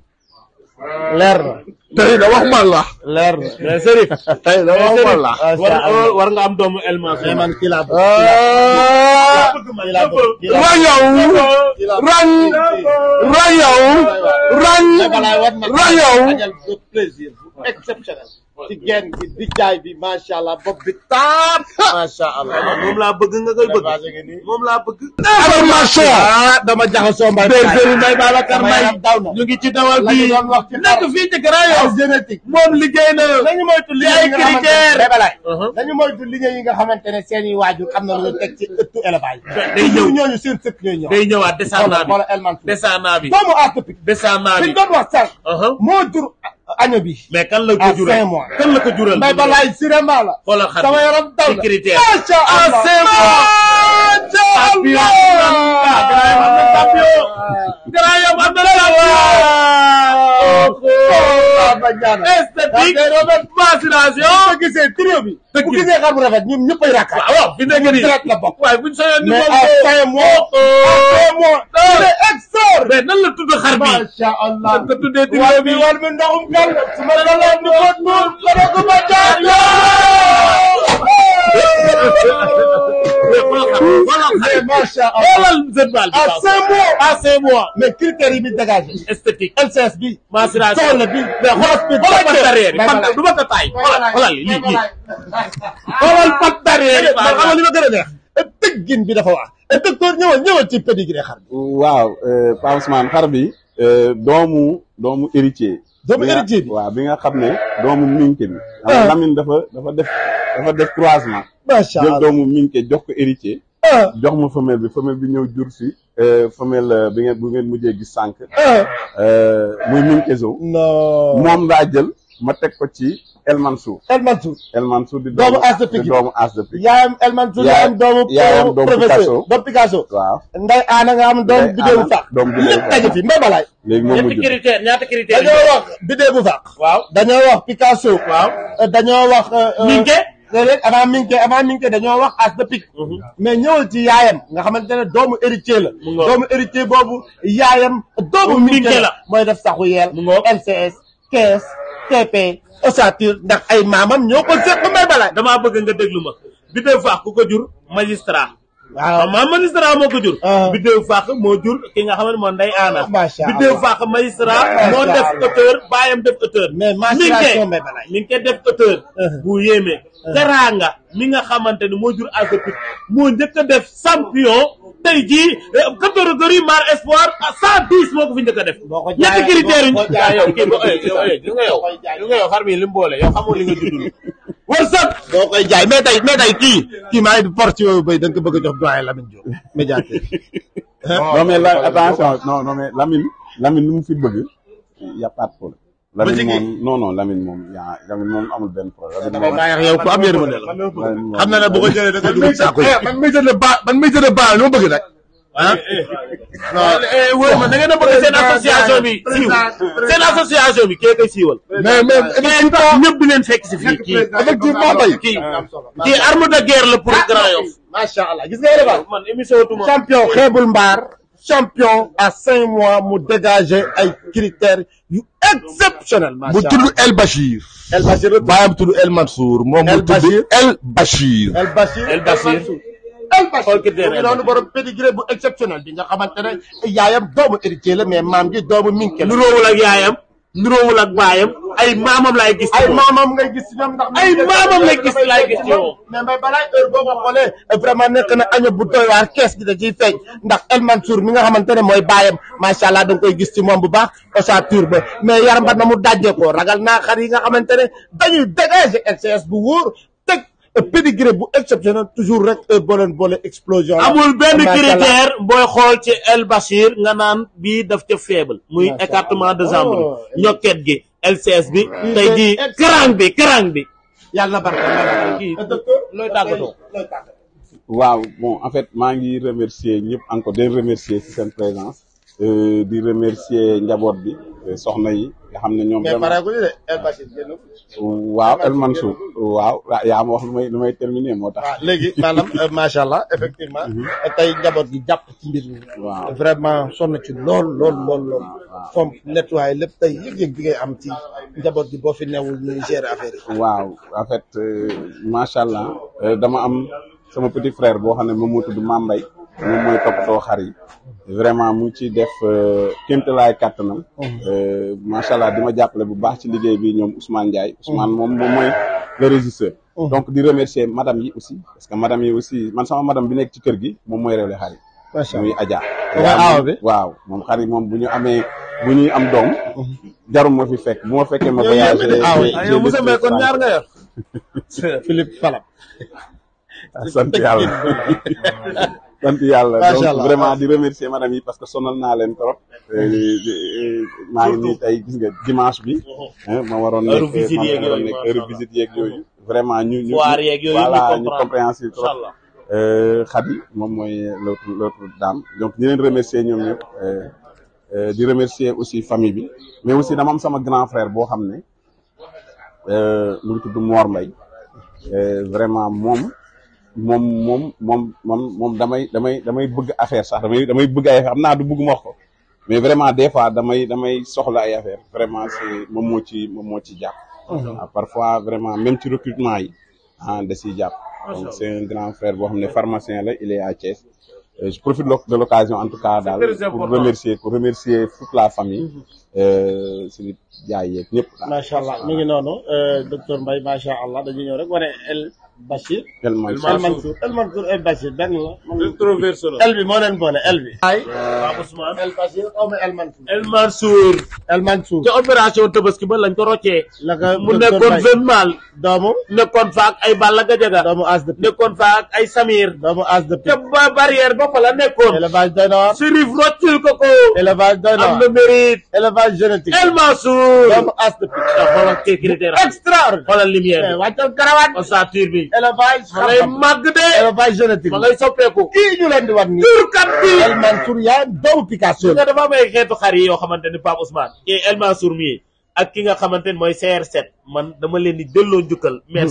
leer na tey da wax man la leer na mais Chérif tey da wax man la war war war nga am doomu El Mansour mais man kii laa bëgg ah kii laa bëgg kii laa rayaw ran rayaw ran mais balaay war na rayaw ajal de plaisir bu exceptionnel ci genn bi di jaay bi macha allah bopp bi taam macha allah moom laa bëgg nga koy bëgg moom laa bëgg information ah dama jaxasoo mbay bergerie Mbaye Babacar Sama Mbaye yaram daw na. ñu ngi ci dawal la ñu bi doon wax ci nekk fii ci Grand Yoff génétique moom liggéey na nañu moytu li ay critères. bébalaay nañu moytu liggéey yi nga xamante ne seen i waajur am na lu ñu teg ci ëttu élevage day ñëw ñooñu seen sëkk ñooy ñëw day ñëwaat descendant bi xoolal El Mansour descendant bi doomu atypique descendant fi bi ñu doon wax sànq moo jur año bi mais kan la ko à jural cinq mois. kan la ko jural mbay balaay sirema la xoolal xar sama yaram daw ci na critère macha à allah cinq mois champion ah Grand Yoff am na champion Grand Yoff am na champion esthétique macération boo gisee trio bi bu gisee xar bu rafet ñun ñëppay rakkaat waaw fi nekk nii direct la bokk waaye buñ soyoon ni mais moom à cinq mois à cinq mois il est extraordinaire mais nan la tudd xar bi macha allah nan ko tuddee trio war bi mi war mi ndoxum kal su ma la leen di ko tuur la ko ma jaar mais macha allah xoolal Zedbal bi à cinq mois à cinq mois mais critères yi bi dégagé esthétique LCS bi macération soxla bi mais xoolal bi xoolal pat derrière yi pat du ma ko taay xoolal xoolal lii lii xoolal pat derrière yi man xamal li ma gën a neex tëggin bi dafa wax docteur ñëwal ñëwal ci pédigré xar bi waaw euh, Pa Ousmane xar bi euh, doomu doomu héritier doomu bi nga- héritier bi waaw bi nga xam ne doomu minke bi Ah. xam nga Lamine dafa dafa def dafa def croisement macha jël allah doomu minke jox ko héritier ah jox ma femelle bi femelle bi ñëw jur si euh, femelle euh, bi ngeen bu ngeen mujjee gis sànq ah euh, muy minkezo non moom laa jël ma teg ko ci El Mansour El Mansour El Mansour di Doomu As de di Pikine. doomu As de Pikine yaayam El Mansour Yaayam- yaayam doomu yaayam doomu professeur Picasso. doomu Picasso waaw nday aana nga am doomu Ndeye bidéewu Anna, faax doomu bidéewu lépp faax. daje fi mbay balaay léegi moom mu ñetti jur critère ñaata critère dañoo wax bidéewu faax waaw dañoo wax Picasso waaw Euh, dañoo wax euh, euh, Minke déedéet avant Minke avant Minke dañoo wax as de pique mais ñëwal ci yaayam nga xamante ne doomu héritier la Mu ngoog. doomu héritier boobu yaayam doomu Minke Minke la. la mooy def saxu yeel Mu ngoog. LCS kees TP ossature ndax ay maamam ñoo ko seq may balaay damaa bëgg nga déglu ma bi dee faax ku ko jur magistrat waaw maam magistrat moo ko jur Ah. biddéew fàq moo jur ki nga xam ne moo ndey aana Macha Allah. biddéew fàq magistrat moo Macha def Allah. auteur baayam def auteur mais mensuration Mbaye Balaye mi ngi koy def auteur bu yéeme teraanga mi nga xamante ni moo jur Azepit moo njëkk a def champion tey jii catégorie mar espoir à cent dix moo ko fi njëkk a def Boo ko ñetti jaayee- critères yi boo ko jaayee- yow kii ba yow yow nga yow yu nga yow xar mi li mu boole yow xamoo li nga juddul wërsëg boo koy jaay mais tey mais tey kii kii maa ngi porte yooyu bay da nga ko bëgg a jox doyen Lamine Diop médiateur non mais la attention non non mais Lamine Lamine lu mu fi bëgg y a pas de problème. Lamine moom non non Lamine moom yaa Lamine moom amul benn problème. Lamine moom maa yow ku am yërmande la Lamine moom xam na ne bu ko jëlee da nga dugg saako yi man may jënd ba man may jënd ba lu ma bëgg nag. ah wóor ma da ngeen a bëgg seen association bi siiw seen association bi kee koy siiwal mais mais mais tax ñëpp di leen fekk si fii kii effectivement bay. kii kii arme de guerre la pour Grand Yoff macha allah gis nga élevage man émission tuma champion xeebul mbaar champion à cinq mois mu dégager ay critères yu exceptionnel bu macha tudd El Bachir. El Bachir baayam tudd El Mansour. moom El mu tudd Bachir. El Bachir. El Bachir El Bachir. El Bachir Xool critère mu ngi noonu borom pédigré bu exceptionnel bi nga xamante ne yaayam doomu héritier la mais maam gi doomu minke la nuroowul ak yaayam nuroowul ak baayam ay maamam laay gis ci ay moom. maamam ngay gis ci ñoom ndax Ay maamam lay gis laay gis ci moom. mais mbay balaa heure boo ko xoolee vraiment nekk na año bu doy waar kees gi da ciy feeñ ndax El Mansour mi nga xamante ne mooy baayam macha allah da nga koy gis ci moom bu baax ossature ba mais yaram ba na mu dajjee ko ragal naa xar yi nga xamante ne dañuy dégager LCS bu wóor teg pédigré bu exceptionnel toujours rek heure boo leen boole explosion la. amul benn Macha Allah. critère booy xool ci El Bachir nga naan bii daf ca faible muy Macha écartement de Allah. jambe Oh. bi ñokket gi LCS bi tey jii krang bi krang bi yàlla na barke kii docteur looy tàggatoo looy tàggatoo. waaw bon en fait maa ngi remercier ñëpp encore di remercier ci seen présence euh, di remercier njaboot bi euh, soxna yi nga xam ne ñoom mais vraiment pareeguñu de El Bachir génn. waaw El Mansour waaw ah, yaa ma wax lu may lu may terminer moo tax waaw léegi maanaam euh, macha allah effectivement tey njaboot gi jàpp ci mbir mi. waaw vraiment sonn ci lool lool lool lool. waaw. fomp nettoyé lépp tey yëg-yëg bi ngay am ci njaboot gi boo fi newul ñuy gérer affaire yi. waaw en fait euh, macha allah euh, dama am sama petit frère boo xam ne moom moo tudd Mame Mbaye moom mooy toppatoo xar yi vraiment mu ngi ciy def kéemtalaay kàttanam euh, macha allah di ma jàppale bu baax ci liggéey bi ñoom Ousmane Ndiaye Ousmane moom moom mooy le régisseur donc di remercier madame yi aussi parce que madame yi aussi man sama madame bi nekk ci kër gi moom mooy réewle xar yi macha muy Adja Mooy aaw bi? waaw moom xar yi moom bu ñu amee bu ñuy am doom jarum ma fi fekk bu ma fekkee ma Yow voyagé yéen a di aaw yi. j'ai- yow j'ai Moussa Mbaye kon laissé ñaar nga yor. Philippe Falab. sant yàlla sant yàlla Macha donc Allah. vraiment di remercier madame yi parce que sonal naa leen trop Euh, di- maa ngi nii tey gis nga dimanche bi hein, ma waroon Heure nekk visite ma yeeg waroon yooyu, nekk macha heure Allah. visite yeeg yooyu vraiment ñu ñu Foire yeeg yooyu, voilà ñu ñu comprendre. compréhensive trop Incha Allah. Euh, Khady moom mooy l'autre l'autre dame donc di leen remercier ñoom ñëpp euh, euh, di remercier aussi famille bi mais aussi dama am sama grand frère boo xam ne euh, mu ngi tudd Mor Mbaye Euh, vraiment moom moom moom moom moom moom damay damay damay bëgg affaire sax damay damay bëgg ay affaire xam naa du bëgg ma wax ko mais vraiment des fois damay damay soxla ay affaire vraiment c'est moom moo ci moom moo ci jàpp Ah, parfois vraiment même ci recrutement yi ah da ciy jàpp donc c'est un grand frère boo xam ne pharmacien la il est à Thiès Euh, je profite lo- de l'occasion en tout cas daal très pour important. remercier pour remercier toute la famille euh, suñu jaay yeeg ñëpp daal macha allah mi ngi noonu euh, docteur Mbaye macha allah dañuy ñëw rek wane El Bachir. tellement El Mansour El Mansour El Bachir benn la. Introverse la El bi moo leen boole El bi. ay Pape Ousmane El Bachir xaw ma El Mansour. El Mansour El Mansour. ca opération Tabaski ba lañ ko roccee la ko mu docteur nekkoon Mbaye. jeune mâle doomu nekkoon fa ak ay Balla Gadiaga doomu as de pique nekkoon fa ak ay Samir doomu as de te pique. ba barrière ba fa la nekkoon élevage doy na waar. Chérif roccil ko ko élevage doy na am waar. na mérite élevage génétique. El Mansour doomu as de pique. te xoolal kii critère extraordinaire. xoolal lumière mais bi wàccal karawaat. ossature bi élevage ma ngay xam-xam. màgg de élevage génétique. ma ngay soppeeku kii ñu leen di wan nii. turkat bi El Mansour yaa doomu Picasso. nga dafa am ay xeetu xar yi yoo xamante ni Pape Ousmane kii El Mansour mii ak ki nga xamante ni mooy CR7 man dama leen di delloo njukkal merci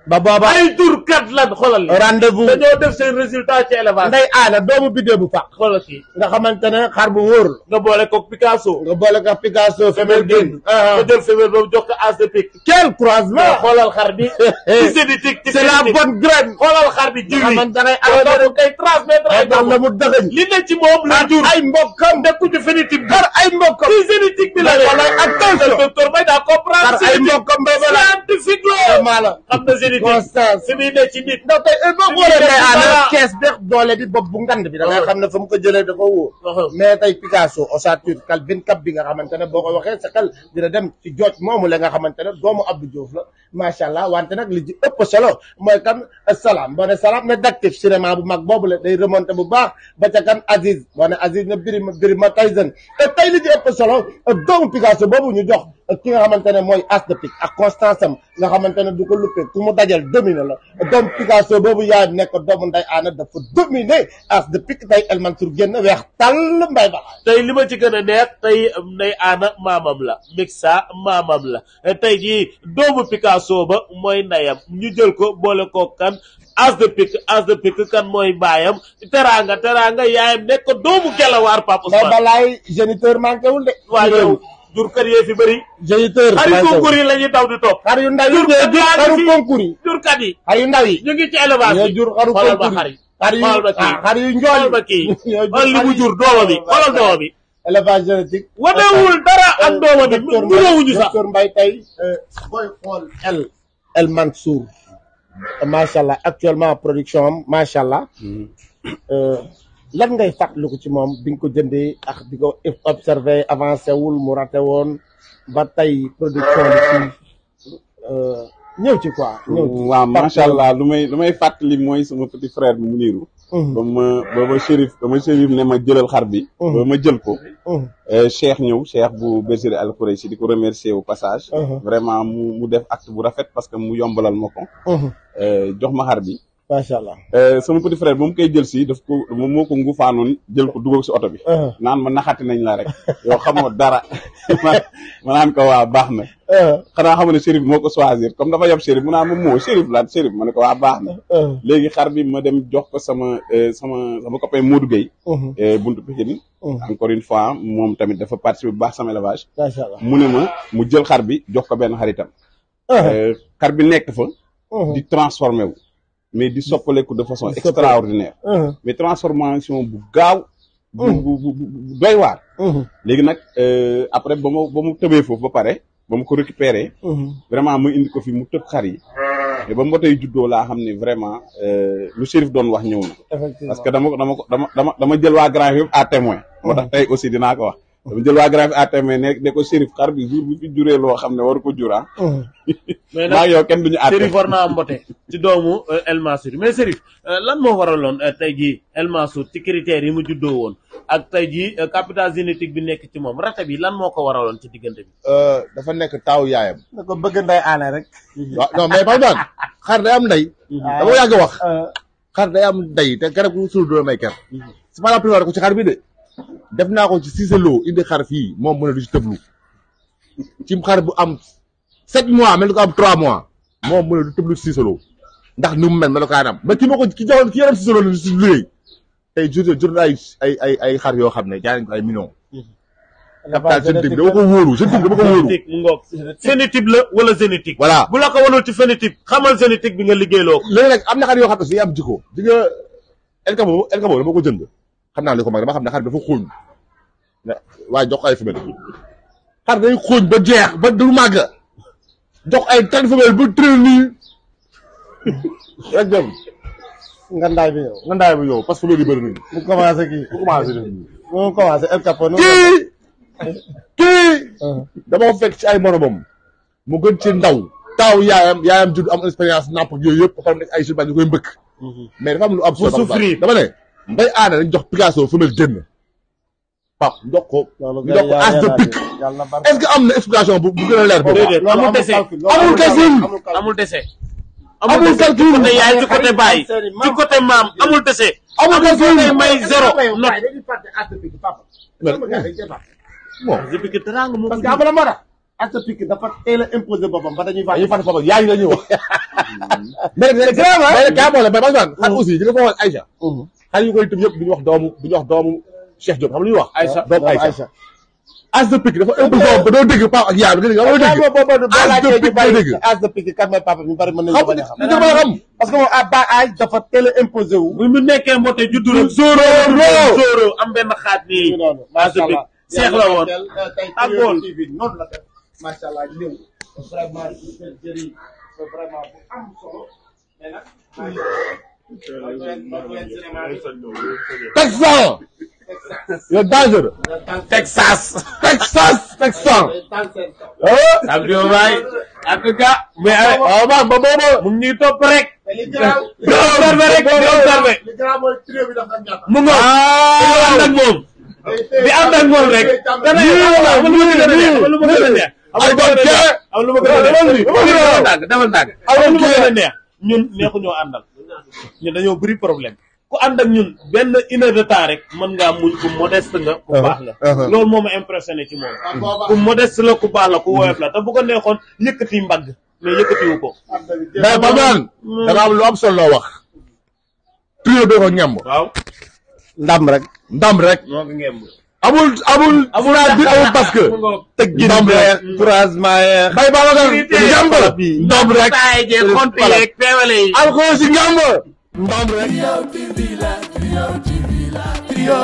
ba booba ay turkat lan xoolal li rendez-vous dañoo def seen résultat ci élevage nday aana doomu biddéew bu fàq xoolal kii nga xamante ne xar bu wóor nga boole ko Picasso nga boole ko Picasso femelle génn nga jël femelle boobu jox ko as de pique quel croisement xoolal xar bi ci génétique ci c'est la génétique. bonne graine xoolal xar bi nga jiw yi xamante ne ay ay doom kay transmettre ay ay doom la doom mu dëgëñ li ne ci moom la jur ay mbokkam nekku ci phénotype bi xar ay mbokkam ci génétique bi la Mais walaay attention. docteur Mbaye daa comprendre xar ay mbokkam mbay ba la scientifique la vraiment la xam na génétique constance fi muy ne ci nit ndax tey il faut Li que wóoree muy nday def ci aana dara. kees beex doole bi bopp bu ngand bi da ngay xam ne fa mu ko jëlee dafa wóor mais tey Picasso ossature kal bin kap bi nga xamante ne boo ko waxee sa kal dina dem ci jooj moomu la nga xamante ne doomu Abdou Diouf la macha allah wante nag li ci ëpp solo mooy kan salaam boo ne salaam ne daktif cinéma bu mag boobu la day remonté bu baax ba ca kan Aziz boo ne Aziz ne Birima Birima Tyson te tey li ci ëpp solo doomu Picasso boobu ñu jox ki nga xamante ne mooy as de pique ak constance am nga xamante ne du ko luppee ku mu dajal domine la doomu Picasso boobu yaay nekk doomu nday aana dafa dominer as de pique tey El Mansour génn weex tàll mbay ba tey li ma ci gën a neex tey nday aana maamam la mixa maamam la tey jii doomu Picasso ba mooy ndeyam ñu jël ko boole ko kan as de pique as de pique kan mooy baayam teraanga teraanga yaayam nekk doomu gelawaar Pape mbay Ousmane balaay géniteur manqué wul de waa yow jur kër yee fi bëri géniteur xari manqué concours wul yi la ñuy daw di topp xar yu ndaw yi jur ñooy jur kat yaa xaru ngi fi. concours yi jurkat yi xar yu ndaw yi ñu ngi ci élevage ñooy bi jur xaru xoolal ba concours xar yi yi xar yu xoolal ba kii ah, xar yu njool xoolal ba kii ñooy jur xool li xar mu yi- jur dooma bi xoolal dooma bi élevage génétique wanewul dara ak dooma bi docteur mu ñëwuñu sax docteur Mbaye tey booy xool El El Mansour macha allah actuellement production am macha allah lan ngay fàttaliku ci moom bi nga ko jëndee ak di ko observé avancé wul mu raté woon ba tey production bi ci ñëw ci quoi. ñëw ci waaw macha allah lu may lu may fàttali mooy sama petit frère bi mu niiru ba ma ba ma shérif ba ma shérif ne ma jëlal xar bi ba ma jël ko Euh, Cheikh ñëw Cheikh bu bergerie Al Khoureychi di ko remercier au passage vraiment mu mu def acte bu rafet parce que mu yombalal ma ko euh, jox ma xar bi macha allah. Euh, sama petit frère ba mu koy jël si daf ko moom moo ko ngufaanoon jël ko dugal si oto bi naan ma naxati nañ la rek yow xamoo dara ma ma naan ko waa baax na xanaa xam ne Chérif moo ko choisir comme dafa yab Chérif mu naan ma moo Chérif la Chérif ma ne ko waa baax na léegi xar bi ma dem jox ko sama euh, sama sama copain Modou Gueye euh, buntu Pikine encore une fois moom tamit dafa participer bu baax sama élevage macha allah. mu ne ma mu jël xar bi jox ko benn xaritam Euh, xar bi nekk fa di transformé wu mais di soppaleku de façon Di soppaleku. extraordinaire mais transformation bu gaaw bu bu bu bu doy waar léegi nag euh, après ba ma ba mu tëbee foofu ba pare ba mu ko récupéré vraiment mu indi ko fi mu tëb xar yi te ba mbotay juddoo laa xam ne vraiment euh, lu Chérif doon wax ñëw na effectivement parce que dama ko dama ko dama dama dama jël waa grand yëpp à témoin moo tax tey aussi dinaa ko wax dama jël waa grand yëpp à témoin ne ne ko Chérif xar bi jour bi fi juree loo xam ne waru ko jura mais maa nag yow kenn duñu àtte Serif war naa mbote ci doomu euh, El Mansour mais Serif euh, lan moo waraloon euh, tey jii El Mansour ci critères yi mu juddoo woon ak tey jii euh, capital génétique bi nekk ci moom rate bi lan moo ko waraloon ci diggante bi. dafa nekk taaw yaayam. na ko bëgg nday aane rek. waaw non mais par exemple xar day am ndey. dama yàgg wax. xar day am ndey te garab gu suul doo may ker. c'est pas la première ko ci xar bi de. def naa ko ci Cissé Lo indi xar fii moom mu ne du ci tëblu. ci xar bu am sept mois mel ni ko am trois mois. moom mu ne du tëblu ci Cissé Lo ndax ni mu mel melokaanam ba ki ma ko ki joxoon ki yaram Cissé Lo la si liggéey. tey jur jur na ay ay ay ay xar yoo xam ne jaay nañ ko ay millions. capital génétique dama ko wóoru génétique dama ko wóoru. génétique mu ngoog phénotype la wala génétique. voilà bu la ko wanul ci phénotype xamal génétique bi nga liggéeyloo ko. léegi nag am na xar yoo xam ne aussi day am jikko di nga El Kabo El Kabo dama ko jënd xam naa li ko mag dama xam ne xar dafa xóoñ waaye jox ko ay femelle xar day xóoñ ba jeex ba du màgg jox ay tan femelle ba tërë nii rek dem nga ndaay bi yow. nga ndaay ba yow parce que femelle yi bëri nañu mu commencé kii. bu commencé def nii mu commencé El Capo. kii kii dama ko fekk ci ay moromam mu gën ci ndaw taaw yaayam yaayam judd am expérience napp ak yooyu yëpp ba pare nekk ay surbañ ñu koy mbëkk mais dafa am lu am solo Pour souffrir. dama ne mbay aada dañ jox Picasso femelle génn pap ndox ko ñu jox ko as de pique est-ce que am na explication bu bu gën a leer boobu déedéet amul dese amul calcul amul dese. amul dese calcul ci côté yaay ci côté baay ci côté maam amul dese. amul calcul may zéro not dañuy fàtte as de pique papa. bon depuis que teraanga moo ko parce que am na moo tax as de pique dafa teel a imposé boppam ba dañuy dañuy fàtte. fàtte papa yaay la ñuy wax mais nag mais nag kaa boole mais Ousmane xar aussi di nga ko wax Aïcha xar yu koy tëb yëpp du ñu wax doomu du ñu wax doomu Cheikh Diop xam lu ñuy wax Aïcha doomu Aïcha Aïcha as de pique dafa ëpp doom ba doo dégg paa ak yaay bi nga dégg nga dégg boobu boo as de laajtee ñu pique bari nga dégg as de pique kan mooy papa ñu bari mën nañu xam ko bañ a xam li nga mën a xam parce que moom à bas âge dafa teel a imposé wu bu mu nekkee mbote juddu rek Zoro Zoro am benn xaat nii noonu macha allah seex la woon ak bool TV noonu la def macha allah ñëw vraiment jëri vraiment bu am solo mais nag Texan yow dangereux Texas Texas Texan ah Abdou Mbaye en tout cas mais waaw man ba booba mu ngi ñuy topp rek li garaaw di observé rek di observé li garaaw mooy trio bi dafa ñàkk mu ngoog di ànd ak moom di ànd ak moom rek dana am lu ma gën a neex am lu ma gën a neex ay bon kee am lu ma gën a neex demal ndàgg demal ndàgg am lu ma gën a neex ñun neexu ñoo àndal ñun dañoo bëri problème ku ànd ak ñun benn une heure de temps rek mën ngaa muñ ku modeste nga ku baax nga loolu moo ma impressionné ci moom ku modeste la ku baax la ku woyof la te bu ko neexoon yëkkati mbagg mais yëkkatiwu ko mais ba man da nga am lu am solo loo wax trio bi ko ñamb waaw ndam rek ndam rek moo ko ngemb amul amul amul bi amul parce que tëgg ndam rek couragement yeex bay ba nga ñamb ndam rek taay jeeg xont yeeg peewale yi alxuraan si ñamb ndam rek Trio TV la Trio TV la Trio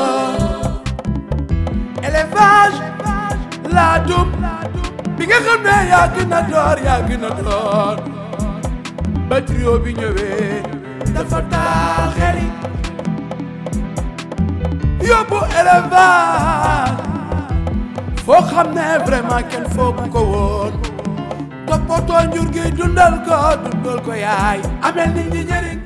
élevage la dum bi nga xam ne yaa gën a door yaa gën a door ba trio bi ñëwee dafa taal xel yi yóbbu élevage foo xam ne vraiment kenn foogu ko woon toppatoo njur gi dundal ko dundal ko yaay amel nit ñi njëriñ